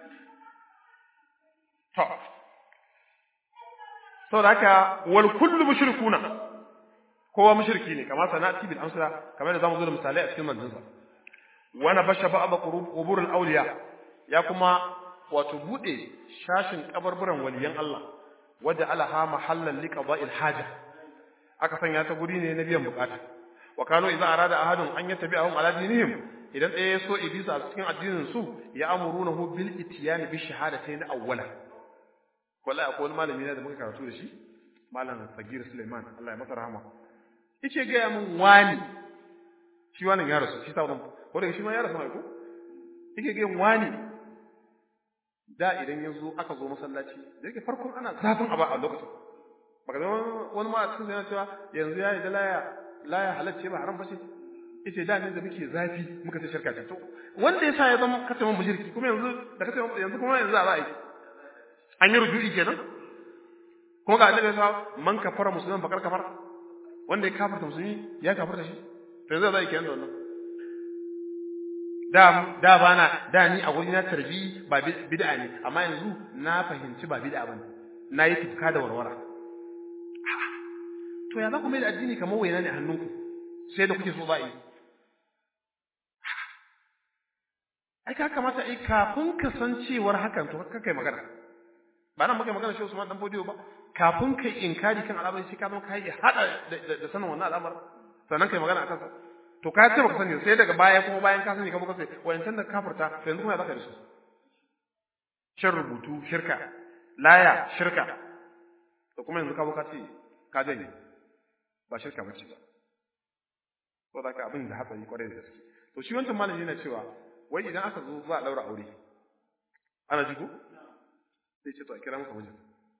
to saboda haka wal kullu mushrikuna kowa mushriki ne kamar sanati bil amsala kamar da zamu zo da misalai a cikin manzansa wana basha ba'd qubur al awliya ya kuma wato bude shashin kabarburan waliyan Allah waja alaha mahallan liqada'il haja aka sanya ta guri ne na biyan bukata wa kanu idza arada ahadun an yattabi'ahum ala dinihim idan ɗaya ya so ibisa a cikin addinin su ya amurunahu bil itiyani bi shahadatayn awwala wallahi akwai wani malami ne da muka karatu da shi malam Sagir Suleiman Allah ya masa rahama yace ga ya mun wani shi wannan ya rasu shi ta wannan ko daga shi ma ya rasu mai ko yake ga wani da idan ya zo aka zo masallaci da yake farkon ana zafin aba a lokacin baka zama wani ma a cikin yana cewa yanzu ya yi da laya laya halacce ba haram ba ce yace da ne da muke zafi muka ce shirka ce to wanda yasa ya zama kace mun mushriki kuma yanzu da kace yanzu kuma yanzu za a yi an yi ruju'i kenan kuma ga annabi sa man kafara musulman bakar kafara wanda ya kafarta musulmi ya kafarta shi to yanzu za a yi kenan da wannan da da bana da ni a gurin na tarbi ba bid'a ne amma yanzu na fahimci ba bid'a bane na yi tufka da warwara to ya za ku mai da addini kamar waina ne a hannunku sai da kuke so za a yi ai ka kamata ai kafin ka san cewar hakan to ka kai magana ba nan muka magana shi Usman dan Bodiyo ba kafin kai inkari kan al'amari sai ka zama kai hada da sanin wannan al'amarin sannan kai magana akan sa to ka ce baka sani sai daga baya kuma bayan ka sani ka muka sai wayancan da kafirta to yanzu kuma ya zaka da su shin rubutu shirka laya shirka to kuma yanzu ka buka ce ka janye ba shirka bace ba to da ka abin da hatsari kwarai da gaske to shi wancan malami yana cewa wai idan aka zo za a daura aure ana jigo sai ce to a kira maka mijin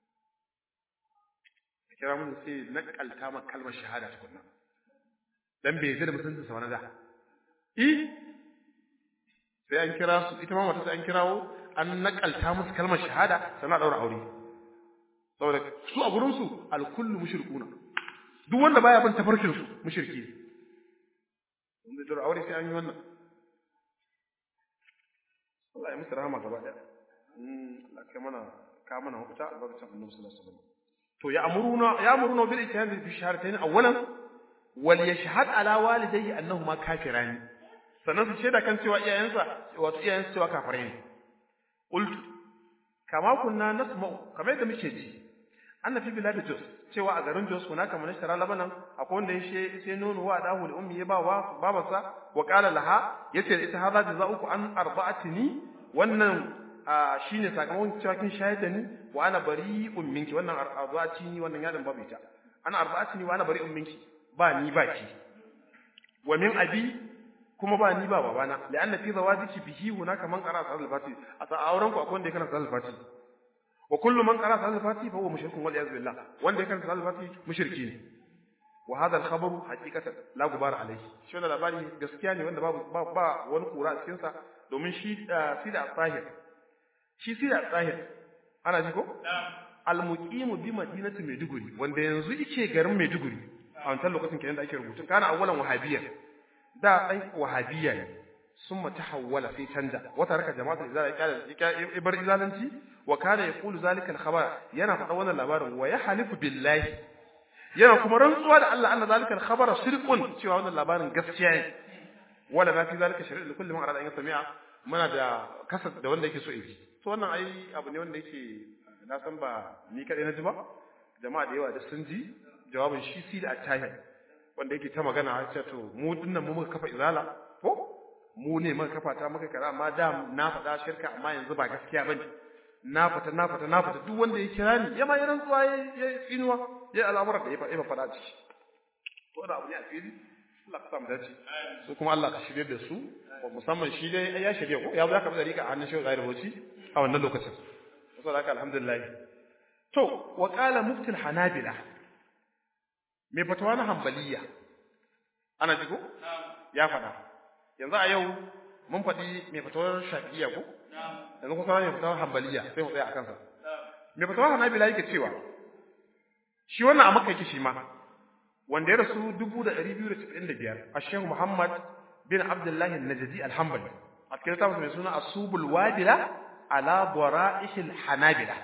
a kira mijin sai na kalta maka kalmar shahada tukunna dan bai zai da mutunta sa wani da i sai an kira su ita ma mata sai an kirawo an nakalta musu kalmar shahada sannan a daura aure saboda su a gurin su alkullu mushrikuna duk wanda baya bin tafarkin su mushriki ne wanda daura aure sai an yi wannan Allah ya musu rahama gaba daya Allah kai mana ka mana mafita a barkacin Annabi sallallahu alaihi wasallam to ya amuruna ya amuruna bil ijtihad fi shahratayn awwalan wal yashhad ala walidayhi annahuma kafirani sannan su shaida kan cewa iyayensa wato iyayensa cewa kafirai ne qultu kama kunna nasma'u kamar yadda muke ji anna fi bilad jos cewa a garin jos kuna kamar shara labanan akwai wanda ya sai nono wa dahu da ummi ya ba wa babarsa wa qala laha yace ita hadha jazauku an arba'atini wannan shine sakamakon cewa kin shayar da ni wa ana bari'un minki wannan arba'atini wannan yadan babu ita ana arba'atini wa ana bari'un minki ba ni ba ki wa min abi kuma ba ni ba babana la'anna fi zawajiki bihi hunaka man qara sa'al fati a ta auren ku akwai wanda ya kana sa'al fati wa kullu man qara sa'al fati fa huwa mushrikun wal iyaz billah wanda ya kana sa'al fati mushriki ne wa hadha al khabaru haqiqatan la gubara alayhi shi wannan labari gaskiya ne wanda babu ba wani kura a cikin sa domin shi sida tsahir shi sida tsahir ana ji ko al muqimu bi madinati maiduguri wanda yanzu yake garin maiduguri a wancan lokacin kenan da ake rubutun kana awwalan wahabiyya da ɗan wahabiyya ne sun mata hawwala sai canja wata raka jama'atul izala ya ibar izalanci wa kana yaqulu zalika al-khabar yana faɗa wannan labarin wa ya halifu billahi yana kuma rantsuwa da Allah anna zalika al-khabara sirqun cewa wannan labarin gaskiya ne wala ma fi zalika shari'a likulli man arada an yasmi'a muna da kasa da wanda yake so yi to wannan ai abu ne wanda yake na san ba ni kadai na ji ba jama'a da yawa da sun ji jawabin shi si da attahir wanda yake ta magana ya ce to mu dinnan mu muka kafa izala ko mu ne muka kafa ta muka kara amma da na faɗa shirka amma yanzu ba gaskiya bane na fata na fata na fata duk wanda ya kira ni ya ma ya rantsuwa ya ya tsinuwa ya al'amuran da ya faɗa faɗa ciki to da abu ne a fili Allah ka samu dace su kuma Allah ka shirye da su musamman shi dai ya shirye ko ya zo ya karɓi dariƙa a hannun shehu zahir bauchi a wannan lokacin saboda haka alhamdulillah to wa qala muftil hanabila mai fatawa na hambaliya ana ji ko ya faɗa yanzu a yau mun faɗi mai fatawar shafi'iyya ko yanzu kusa mai fatawar hambaliya sai mu tsaya a kansa mai fatawar hanabila yake cewa shi wannan a makka yake shi ma wanda ya rasu dubu da ɗari biyu da casa'in da biyar a shehu muhammad bin abdullahi najadi alhambali a cikin littafin mai suna asubul wadila ala bara'ihil hanabila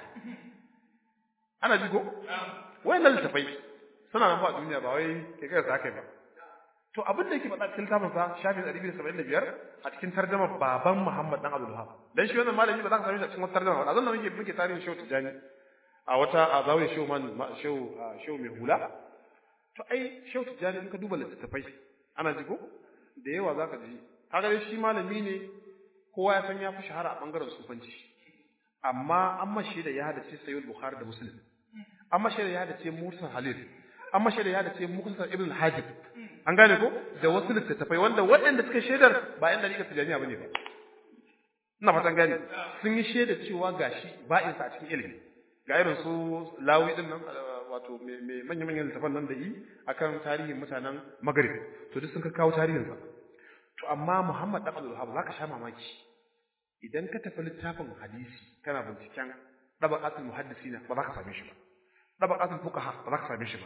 ana ji ko wayannan littafai suna nan ba a duniya ba wai kai kai sa kai ba to abin da yake faɗa cikin littafin sa shafin 275 a cikin tarjuma baban Muhammad dan Abdul Wahab dan shi wannan malami ba za ka same shi a cikin wata tarjuma ba zan nan muke muke tarihin Shehu Tijani a wata a zawiya Shehu man Shehu Shehu mai hula to ai Shehu Tijani in ka duba littattafai ana ji ko da yawa zaka ji kaga dai shi malami ne kowa ya san ya fi shahara a bangaren sufanci amma an mashi da ya hadace Sayyid Bukhari da Muslim an mashi da ya hadace Musa Halil an mashi da ya hadace Mukhtasar Ibn Hajib an gane ko da wasu littattafai wanda waɗanda suka shaidar ba yan dariƙar tijaniya bane ba ina fatan gane sun yi shaida cewa gashi ba'in sa a cikin ilimi ga irin su lawi din nan wato mai manyan manyan littafan nan da yi akan tarihin mutanen Maghrib to duk sun ka kawo tarihin sa to amma Muhammad dan Abdul Wahhab zaka sha mamaki idan ka tafi littafin hadisi kana binciken dabaqatul muhaddisina ba za ka same shi ba dabaqatul fuqaha ba za ka same shi ba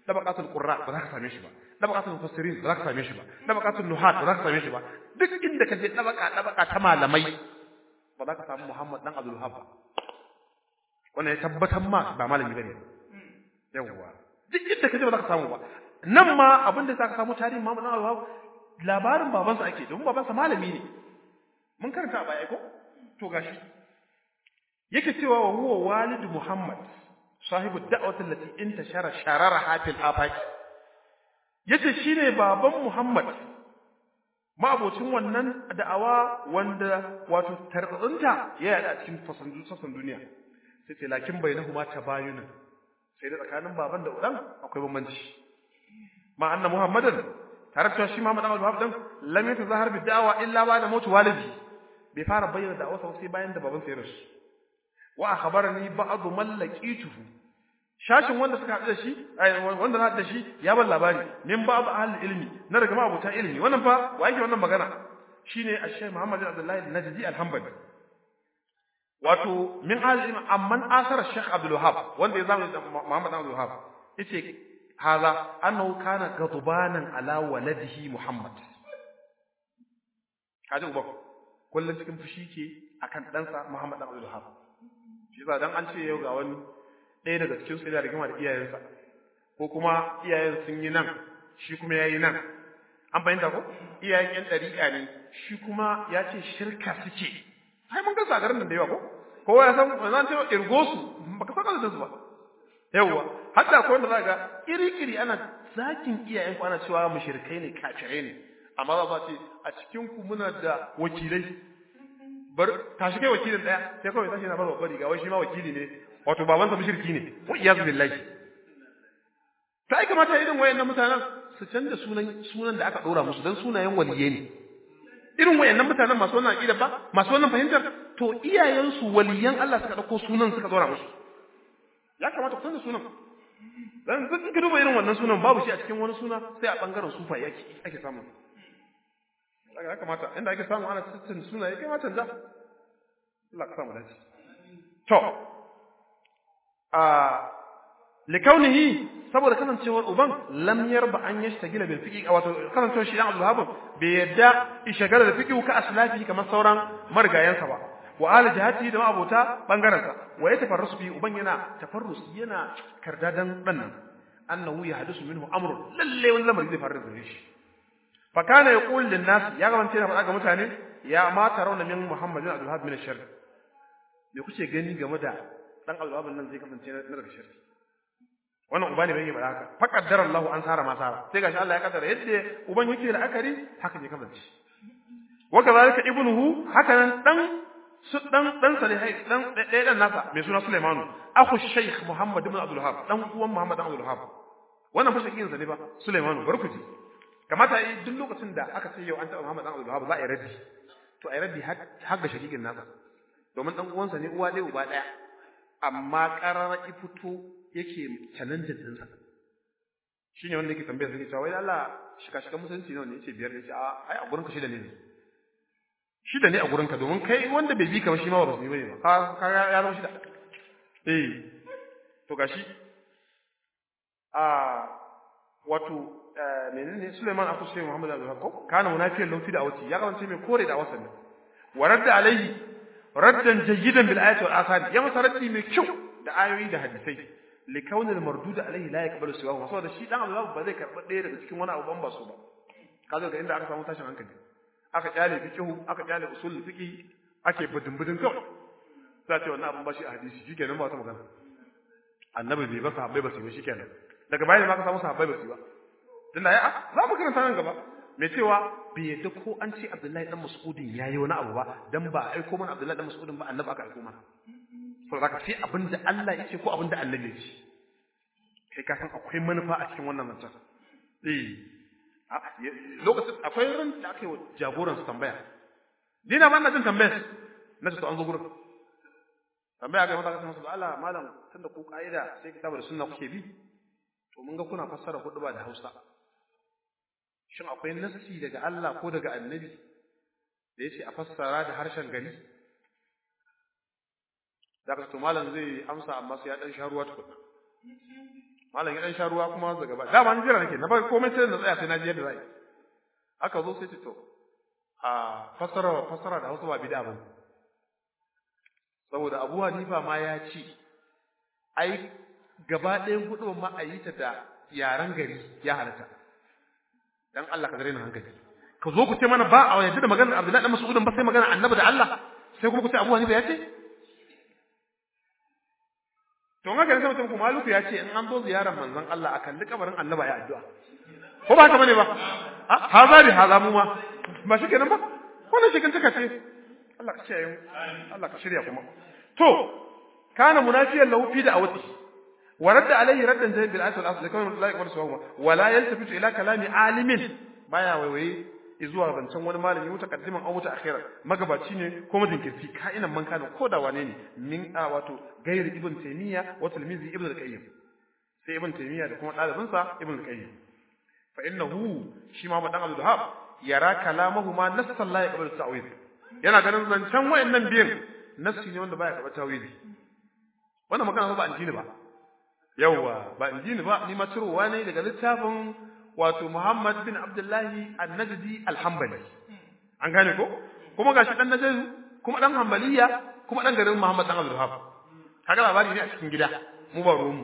dabaqatul qurra ba za ka same shi ba dabaqatul mufassirin ba za ka same shi ba dabaqatul nuhat ba za ka same shi ba duk inda ka je dabaqa dabaqa ta malamai ba za ka samu Muhammad dan Abdul Wahhab ba wannan ya tabbatar ma ba malami bane yawwa duk inda ka je ba za ka samu ba nan ma abin da za ka samu tarihin Muhammad dan Abdul Wahhab labarin babansa ake domin babansa malami ne mun karanta a baya ko to gashi yake cewa wa huwa walidu Muhammad sahibu da'wati allati intashara shararaha fil afaq yace shine baban Muhammad ma'abocin wannan da'awa wanda wato tarzunta ya yada cikin fasandu sassan duniya sai ce lakin bainahuma tabayunun sai da tsakanin baban da udan akwai bambanci ma anna Muhammadan tare da shi Muhammad Ahmad Wahab dan lam yatazahar bi da'wa illa ba da mutu walidi bai fara bayyana da'awarsa sai bayan da baban sa ya rasu wa akhbarani ba'd man laqituhu shashin wanda suka haɗu da shi wanda na haɗu da shi ya ban labari min ba'd ahli ilmi na daga mabuta ilmi wannan fa wa yake wannan magana shine ash-shaykh Muhammad bin Abdullah al-Najdi al-Hanbali wato min ahli ilmi amman asara Sheikh Abdul Wahhab wanda ya zama Muhammad Abdul Wahhab yace haza annahu kana gadbanan ala waladihi Muhammad kaji uba kullun cikin fushi ke akan ɗansa Muhammad Abdul Wahhab shi yasa dan an ce yau ga wani ɗaya daga cikin su yana rigima da iyayensa ko kuma iyayen sun yi nan shi kuma yayi nan an fahimta ko iyayen yan ɗariƙa ne shi kuma ya ce shirka suke ai mun ga garin nan da yawa ko kowa ya san zan ce irgo su baka saka da su ba yawa hatta ko wanda zaka iri-iri ana zakin iyayen ku ana cewa mushrikai ne kafirai ne amma za ce a cikin ku muna da wakilai bar tashi kai wakilin daya sai kawai tashi na bar babbar riga wai shi ma wakili ne wato babansa mushriki ne wa iyaz billahi ta ai kamata irin wayannan mutanen su canza sunan sunan da aka dora musu dan sunayen waliye ne irin wayannan mutanen masu wannan aqida ba masu wannan fahimtar to iyayensu waliyan Allah suka dauko sunan suka dora musu ya kamata ku canza sunan dan in ka duba irin wannan sunan babu shi a cikin wani suna sai a bangaren sufa yake ake samu ya kamata inda ake samu ana tsitsin suna ya kamata da Allah ka samu dace to a likaunihi saboda kasancewar uban lam yarba an yashtagila bil fiqi wato kasancewar shi dan Abdul Wahab bai yadda ishagala da fiqi ka aslafi kamar sauran marigayansa ba wa al jihati da abota bangaren sa wa ya tafarrusu bi uban yana tafarrus yana kardadan dan nan annahu yahdusu minhu amrun lalle wani lamari zai faru da shi fa kana yaqul lin nas ya gabance na faɗa ga mutane ya ma tarawna min muhammadin abdul wahab min ash-shar me kuke gani game da dan abdul wahab nan zai kasance na daga shirki wannan uba ne bai yi haka fa qaddara Allah an sara ma sara sai gashi Allah ya kaddara yadda uban yake da akari haka ne kasance wa kazalika ibnuhu haka nan dan su dan dan salihai dan ɗaya dan nasa mai suna Sulaimanu akhu Sheikh Muhammad ibn Abdul Wahab dan uwan Muhammad ibn Abdul Wahab wannan fashin yin sa ne ba Sulaimanu barkuji kamata yi duk lokacin da aka ce yau an taɓa Muhammad ibn Abdul Wahab za a yi raddi to a yi raddi har ga shakikin nasa domin dan uwansa ne uwa ɗaya uba ɗaya amma qarara fito yake challenge din sa shine wanda yake tambaya sai cewa wai Allah shika shika musulunci nawa ne yace biyar ne yace a ai a gurin ka shida ne shida ne a gurinka domin kai wanda bai bi ka ba shi ma ba su yi bane ba ka ka ya zama shida eh to gashi a wato menene Suleiman aku sai Muhammad Abdul Hakko kana munafiyan lauti da awati ya kawance mai kore da wasan wa radda alaihi raddan jayyidan bil ayati wal athari ya masa raddi mai kyau da ayoyi da hadisai li kaunil mardud alaihi la yaqbalu siwa saboda shi dan Allah ba zai karba ɗaya daga cikin wani abu ban ba su ba kazo ga inda aka samu tashin hankali aka kyale fiqhu aka kyale usul fiqhi ake budin budin kawai sai ce wannan abun ba shi a hadisi shikenan ba ta magana annabi bai ba sahabbai ba su yi shikenan daga bayan ma ka samu sahabbai ba su yi ba tunda ya za mu karanta nan gaba mai cewa bai yadda ko an ce Abdullahi dan Mas'udin yayi wani abu ba dan ba a aiko mana Abdullahi dan Mas'udin ba annabi aka aiko mana saboda ka sai abinda Allah ya ce ko abinda annabi ya ce kai ka san akwai manufa a cikin wannan zancen eh lokacin akwai ran da aka yi wa jagoran su tambaya dina ma ina jin tambayar na ce to an zo gurin tambaya ga mata kasan su Allah malam tunda ku kaida sai kitabu da sunna kuke bi to mun ga kuna fassara hudu ba da Hausa shin akwai nassi daga Allah ko daga annabi da yace a fassara da harshen gari daga to malam zai amsa amma sai ya dan sha ruwa tukuna malam ya dan sha ruwa kuma daga ba dama ni jira nake na bar komai sai na tsaya sai na ji yadda zai aka zo sai ce to a fasara fasara da Hausa ba bid'a ba saboda Abu Hanifa ma ya ce ai gaba ɗayan hudu ma a yi ta da yaren gari ya halatta dan Allah ka zare ni hankali ka zo ku ce mana ba a yadda da maganar Abdullahi dan Mas'udin ba sai magana Annabi da Allah sai kuma ku ce Abu Hanifa ya ce to haka ne sai mutum kuma Maluku ya ce in an zo ziyarar manzon Allah a kalli kabarin Annabi ya addu'a ko ba haka bane ba ha za bi haza mu ma ba shi kenan ba wannan shi kan taka ce Allah ka kiyaye mu Allah ka shirya kuma to kana munafiyan lahu fi da'awati wa radda alayhi raddan jayyid bil asl asl kawai la yaqbalu sawa wa la yaltafitu ila kalami alimin baya waiwaye zuwa zancen wani malami mutakaddiman aw mutaakhira magabaci ne ko majinkirci ka'inan man kana ko da wane ne min a wato gairi ibn taymiya wa tilmizi ibn al-qayyim sai ibn taymiya da kuma dalibinsa ibn al-qayyim fa innahu shi ma dan Abdul Wahhab yara kalamahu ma nassan la yaqbalu ta'wil yana ganin zancen wayannan biyan nassi ne wanda baya karɓar tawili wannan magana ba injini ba yawa ba injini ba ni ma cirowa ne daga littafin wato Muhammad bin Abdullahi An-Najdi Al-Hanbali an gane ko kuma gashi dan Najdi kuma dan Hanbaliya kuma dan garin Muhammad dan Abdul Wahhab kaga labari ne a cikin gida mu ba ruwan mu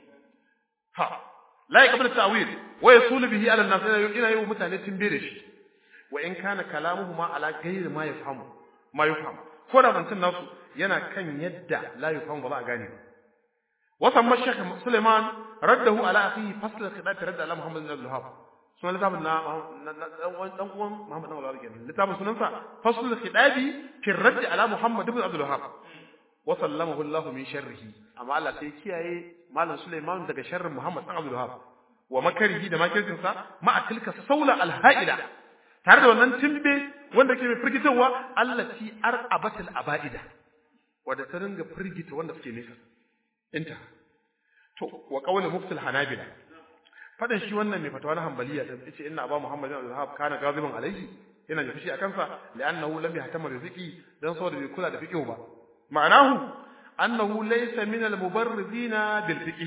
ha la yaqbalu ta'wil wa yasulu bihi ala an-nas ina yi mutane timbe da shi wa in kana kalamuhuma ala ghayri ma yafhamu ma yafhamu ko da zancen nasu yana kan yadda la yafhamu ba za a gane ba wa samma shaykh Sulaiman raddahu ala akhihi fasl al-khidab radda ala Muhammad bin Abdul Wahhab sunan littafin na dan uwan Muhammad bin Abdul Wahhab kenan littafin sunansa fasl al-khidabi fi radd ala Muhammad bin Abdul Wahhab wa sallamahu Allah min sharrihi amma Allah sai kiyaye malam Sulaiman daga sharrin Muhammad bin Abdul Wahhab wa makarihi da makircinsa ma'a tilka saula al-ha'ila tare da wannan timbe wanda ke mai firgitarwa allati ar'abatil aba'ida wanda ta ringa firgita wanda suke nesa inta to wa qawli muftil hanabila fadan shi wannan mai fatawa na hanbaliya da yace inna aba muhammad bin al kana gaziban alaihi yana da fushi akan sa li'annahu lam yahtama rizqi dan saboda bai kula da fiqh ba ma'anahu annahu laysa min al-mubarrizina bil fiqh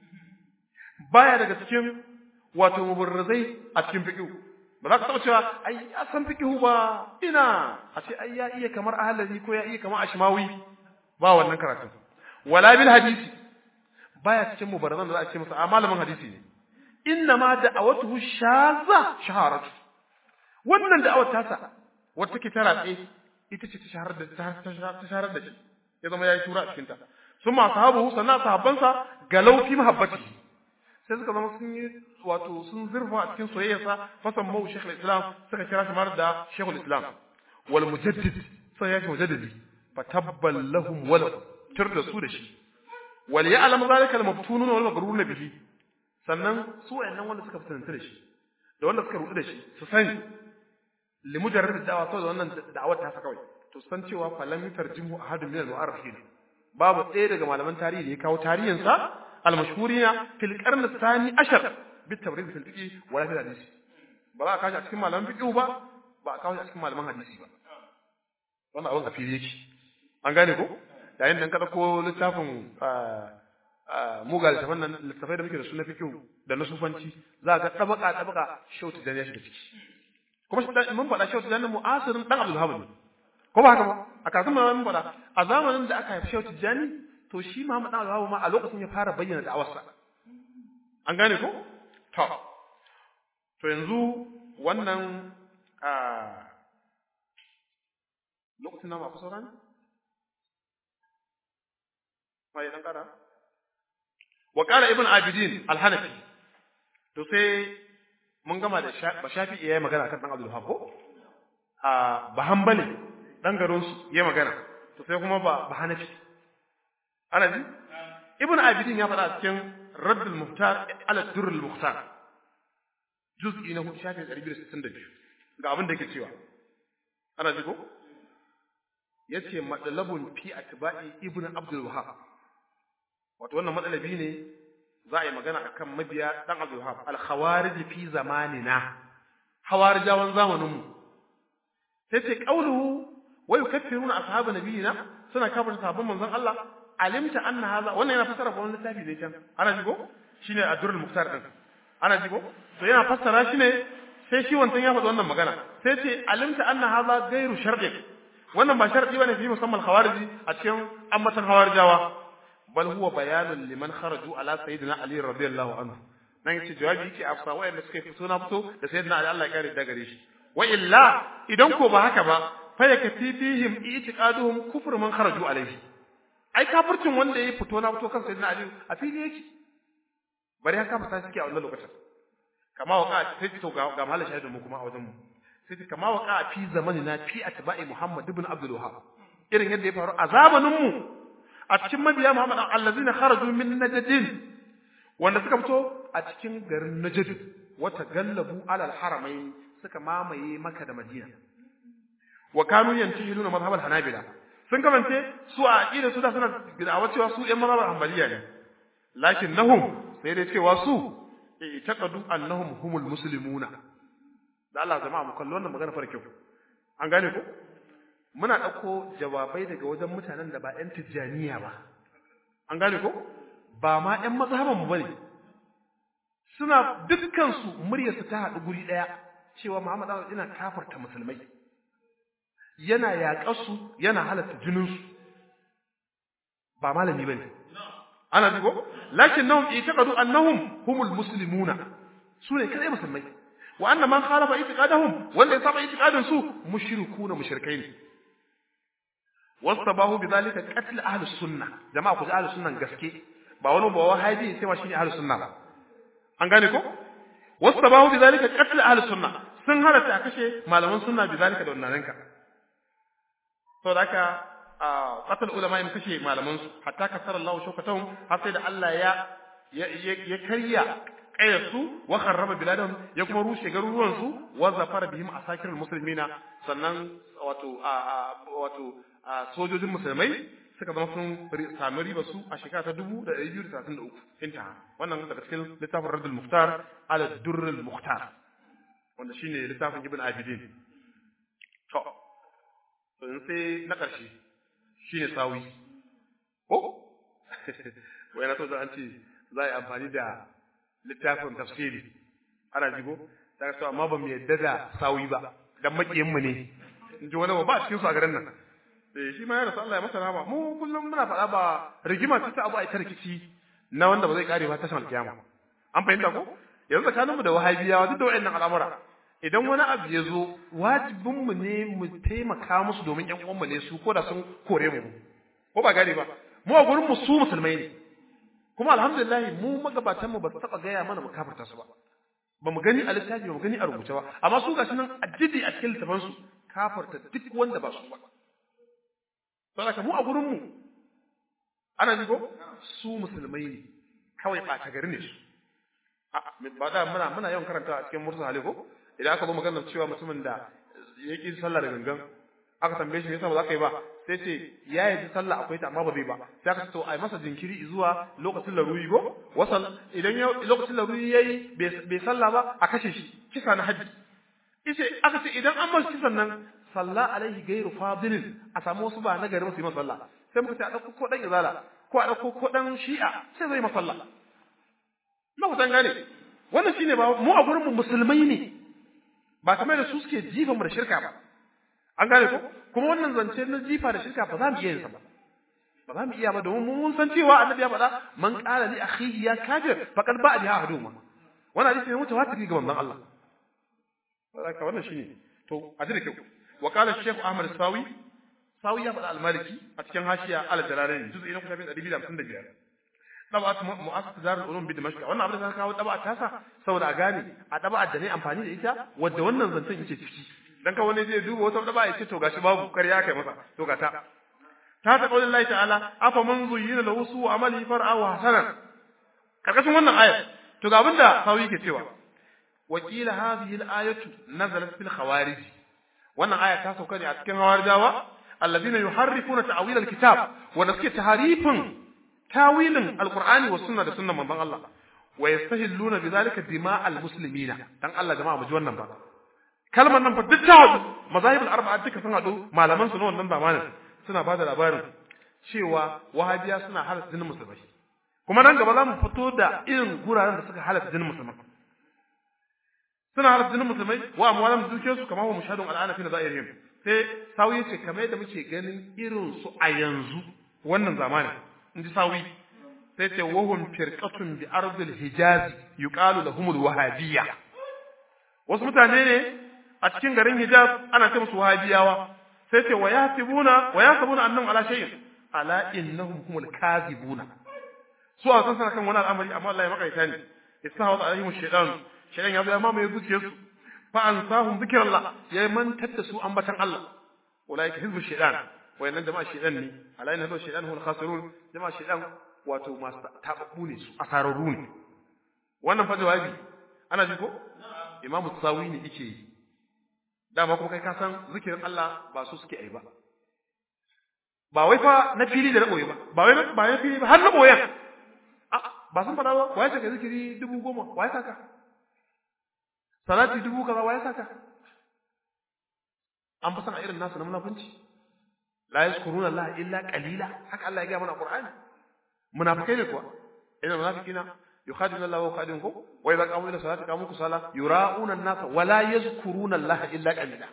baya daga cikin wato mubarrizai a cikin fiqh ba za ka taɓa cewa ai ya san fiqhu ba ina a ce ai ya iya kamar ahlali ko ya iya kamar ashmawi ba wannan karatun wala bil hadisi baya cikin mubarazan da za a ce masa a malamin hadisi ne inna ma da'awatuhu shaza shaharatu wannan da'awar tasa wata take ta ratse ita ce ta shaharar da ta shaharar da shi ya zama yayi tura a cikin ta sun ma sahabu sannan sahabbansa galau fi mahabbatihi sai suka zama sun yi wato sun zurfa a cikin soyayyarsa fasan mau shekul islam suka kira shi mar da shekul islam wal mujaddid sai ya ce mujaddidi fa tabbal lahum wal tur da su da shi wal ya'lam zalika al maftunun wal maghrurun bihi sannan su wayannan wanda suka fitanci da shi da wanda suka rudu da shi su sani li mujarrad da'wa saboda wannan da'awar ta kawai to san cewa falam yutarjimu ahadun min al mu'arrifin babu ɗaya daga malaman tarihi da ya kawo tarihinsa المشهورين في القرن الثاني عشر بالتبريد في الفقه ولا في الحديث ba a kashi a cikin malaman fiqh ba ba a kashi a cikin malaman hadisi ba wannan abin a fili yake an gane ko yayin da ka dauko littafin muga littafin nan littafai da muke da su na fiqh da na sufanci za ka tabaka tabaka shautu da ya shiga ciki kuma mun faɗa shautu da mu'asirin dan Abdul Hamid ko ba haka ba a kafin mun faɗa a zamanin da aka haifi shautu jani to shi Muhammad dan Alhawu ma a lokacin ya fara bayyana da'awarsa an gane ko to to yanzu wannan a lokacin namu akwai sauran mai dan kara wa qala ibn abidin al-hanafi to sai mun gama da ba shafi yayi magana kan dan Abdul Wahhab ko a ba hanbali dan garin su yayi magana to sai kuma ba ba hanafi ana ji ibn abidin ya faɗa cikin raddul muhtar ala durrul muhtar juz'i na hudu shafi 262 ga abin da yake cewa ana ji ko yace madalabun fi atba'i ibn abdul wahhab wato wannan matsalabi ne za a yi magana akan mabiya dan abdul wahhab al khawarij fi zamanina hawarijawan zamanin mu sai ce qauluhu wa yukaffiruna ashabu nabiyina suna kafirta sahabban manzon Allah alimta anna hadha wannan yana fasara wannan littafi ne can ana ji ko shine Adrul Muktar din ana ji ko to yana fassara shi ne sai shi wancan ya faɗi wannan magana sai ce alimta anna hadha ghairu shar'in wannan ba shar'i bane fi musamman khawariji a cikin ammatan khawarijawa bal huwa bayanun liman kharaju ala sayyidina ali radiyallahu anhu nan yace jawabi yake afsa wayanda suka fito na fito da sayyidina ali Allah ya kare da gare shi wa illa idan ko ba haka ba fa yakati fihim i'tiqaduhum kufr man kharaju alayhi ai kafircin wanda ya fito na fito kan sayyidina ali a fili yake bari haka fata suke a wannan lokacin kama waka sai to ga ga mahalin shahidin mu kuma a wajen mu sai kama waka fi zamanina fi atba'i muhammad ibn abdul wahhab irin yadda ya faru a zamanin mu a cikin mabiya muhammad allazina kharaju min najdin wanda suka fito a cikin garin najd wata gallabu alal haramain suka mamaye maka da madina wa kanu yantihiluna madhhab al hanabila sun kamance su a aqida su da suna bid'a cewa su ɗan mazhabar hanbaliya ne lakin nahum sai dai cewa su i'taqadu annahum humul muslimuna da Allah jama'a mu kallo wannan magana farko an gane ko muna dauko jawabai daga wajen mutanen da ba ƴan tijjaniya ba an gane ko ba ma ƴan mazhaban mu bane suna dukkan su muryar su ta haɗu guri ɗaya cewa Muhammad Allah yana kafarta musulmai yana yaƙar su yana halatta jinin su ba malami bane ana ji ko lakinnahum i'taqadu annahum humul muslimuna sune kadai musulmai wa anna man khalafa i'tiqadahum wanda ya saba i'tiqadin su mushrikuna mushrikai ne wastabahu bidhalika qatl ahli sunnah jama'a ku ji ahli sunnan gaske ba wani ba wahabi sai ma shine ahli sunna ba an gane ko wastabahu bidhalika qatl ahli sunnah sun halatta a kashe malaman sunna bidhalika da wannan ranka saboda haka qatal ulama in kashe malaman su hatta kasara Allah shawkatahum har sai da Allah ya ya karya kayar su wa kharraba biladahum ya kuma rushe garuruwan su wa zafara bihim asakirul muslimina sannan wato wato sojojin musulmai suka zama sun sami riba su a shekara ta dubu da ɗari biyu da talatin da uku intaha wannan daga cikin littafin radul muhtar ala durrul muhtar wanda shine littafin ibn abidin to sai na ƙarshe shine sawi ko wai na so da an ce za a yi amfani da littafin tafsiri ana jigo ta so amma ba mu yadda da sawi ba dan makiyin mu ne in ji wani ba a cikin su a garin nan eh shi ma ya rasu Allah ya masa rahama mu kullum muna faɗa ba rigima ce ta abu a ita rikici na wanda ba zai kare ba tashin alkiyama an fahimta ko yanzu tsakaninmu da wahabiyawa duk da wayannan al'amura idan wani abu ya zo wajibinmu ne mu taimaka musu domin ƴan uwanmu ne su ko da sun kore mu ko ba gane ba mu a gurin mu su musulmai ne kuma alhamdulillah mu magabatan mu ba su taba gaya mana mu kafirta su ba ba mu gani a littafi ba mu gani a rubuce ba amma su gashi nan addidi a cikin littafan su kafirta duk wanda ba su ba saboda mu a gurin mu ana ji ko su musulmai ne kawai ɓata gari ne su ba da muna muna yawan karanta a cikin mursa hali ko idan aka zo maganar cewa mutumin da ya ƙi sallah da gangan aka tambaye shi me yasa ba za ka yi ba sai ce ya yi sallah akwai ta amma ba zai ba sai aka ce to ai masa jinkiri zuwa lokacin laruri go wasan idan ya lokacin laruri yayi bai sallah ba a kashe shi kisa na haji ice aka ce idan an masa kisan nan salla alaihi gairu fadilin a samu wasu ba na gari masu yi masa sallah sai muka ce a ɗauko ko ɗan izala ko a ɗauko ko ɗan shi'a sai zai masa sallah na kusan gane wannan shine ba mu a gurin mu musulmai ne ba kamar da su suke jifa mu da shirka ba an gane ko kuma wannan zance na jifa da shirka ba za mu iya yin sa ba ba za mu iya ba domin mun san cewa annabi ya faɗa man qala li akhihi ya kafir faqad ba'a biha ahaduma wannan hadisi ne mutawatir ga manzon Allah saboda wannan shine to a ji da kyau wa qala shaykh ahmad sawi sawi ya faɗa al-maliki a cikin hashiya al-jalalain juz'i na 255 daba'at mu'assasat darul ulum bi dimashq wannan abin da ka kawo daba'at tasa saboda a gane a daba'at da ne amfani da ita wadda wannan zancen yake ciki dan ka wani zai duba wata daba'a yace to gashi babu kariya kai masa to ga ta ta ta qaulin Allah ta'ala afa man zuyyina lahu su amali far'a wa hasanan karkashin wannan aya to ga abinda sawi yake cewa wakila hadhihi al-ayatu nazalat fil khawarij wannan aya ta sauka ne a cikin hawarijawa alladhina yuharrifuna ta'wil al-kitab wa suke taharifin tawilin alqur'ani wa sunna da sunnan manzon Allah wa yastahilluna bidhalika dima'al muslimina dan Allah jama'a mu ji wannan ba kalmar nan fa duk ta hadu mazahib al-arba'a duka sun hadu malaman su na wannan zamanin suna bada labarin cewa wahabiya suna halatta jinin musulmai kuma nan gaba za mu fito da irin guraren da suka halatta jinin musulmai suna halatta jinin musulmai wa amwalam duke su kamar wa mushahadun al'ana fi nazairihim sai sawi ce kamar yadda muke ganin irin su a yanzu wannan zamanin in ji sawi sai ce wahum firqatun bi ardil hijaz yuqalu lahumul wahabiyya wasu mutane ne a cikin garin hijaz ana ce musu wahabiyawa sai ce wa yasibuna wa yasibuna annahum ala shay'in ala innahum humul kadhibuna su a san kan wani al'amari amma Allah ya makaita ne istahawat alaihim shaytan shaytan ya zo ya mamaye zuciyarsu fa ansahum zikrallah ya mantar da su ambatan Allah ulaika hizbu shaytan wayannan jama'a shaytan ne ala inna hizbu shaytan hum khasirun jama'a shaytan wato masu tababbu ne su asararru ne wannan fa jawabi ana ji ko imamu tsawi ne yake yi dama kuma kai ka san zikirin Allah ba su suke ai ba ba wai fa na fili da na boye ba ba wai ba na fili ba har na boyen ba sun faɗa ba waye saka zikiri dubu goma waye saka salati dubu kaza waye saka an fi san a irin nasu na munafunci la yazkuruna Allah illa qalila haka Allah ya ga mana Qur'ani munafikai ne kuwa ina munafikina yukhadinu Allah wa khadinkum wa idza qamu ila salati qamu kusala yura'una an-nasa wa la yazkuruna Allah illa qalila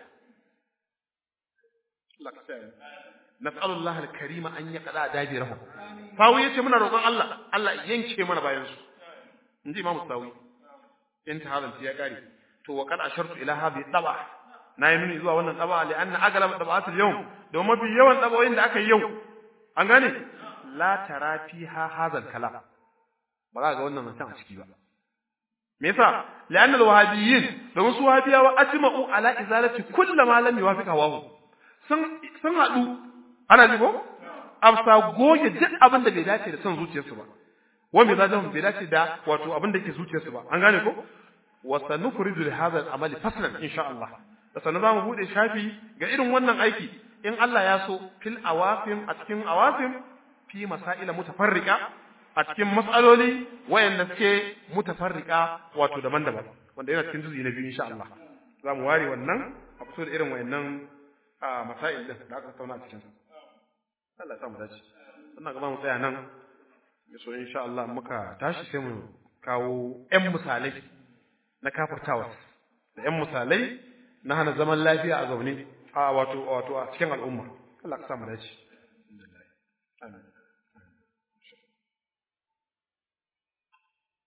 nas'alu Allah al-karima an yaqda dabirahum sawi yace muna roƙon Allah Allah yanke mana bayan su inji Imam Sawi intihalan ya kare to wa qad ashartu ila hadhihi taba na yi nuni zuwa wannan taba li anna aglab tabaat al-yawm domin mafi yawan tabawoyin da aka yi yau an gane la tara fiha hadha al-kalam ba za ga wannan mutum a ciki ba me yasa li'anna al-wahabiyyin domin su wahabiyawa ajma'u ala izalati kullu ma lam yuwafiq hawahu sun sun hadu ana ji ko afsa goge duk abin da bai dace da son zuciyarsu ba wanda bai dace bai dace da wato abin da yake zuciyarsu ba an gane ko wa sanufridu li hadha al-amali faslan insha Allah da sanan zamu bude shafi ga irin wannan aiki in Allah ya so fil awafim a cikin awafim fi masaila mutafarriqa a cikin matsaloli wayanda suke mutafarrika wato daban-daban wanda yana cikin juzu'i na biyu insha Allah za mu ware wannan a fito da irin wayannan masail din da aka tattauna a cikin sa Allah ya sa mu dace ina ga mu tsaya nan so insha Allah muka tashi sai mu kawo ƴan misalai na kafirtawa da ƴan misalai na hana zaman lafiya a zaune a wato wato a cikin al'umma Allah ka sa mu dace amin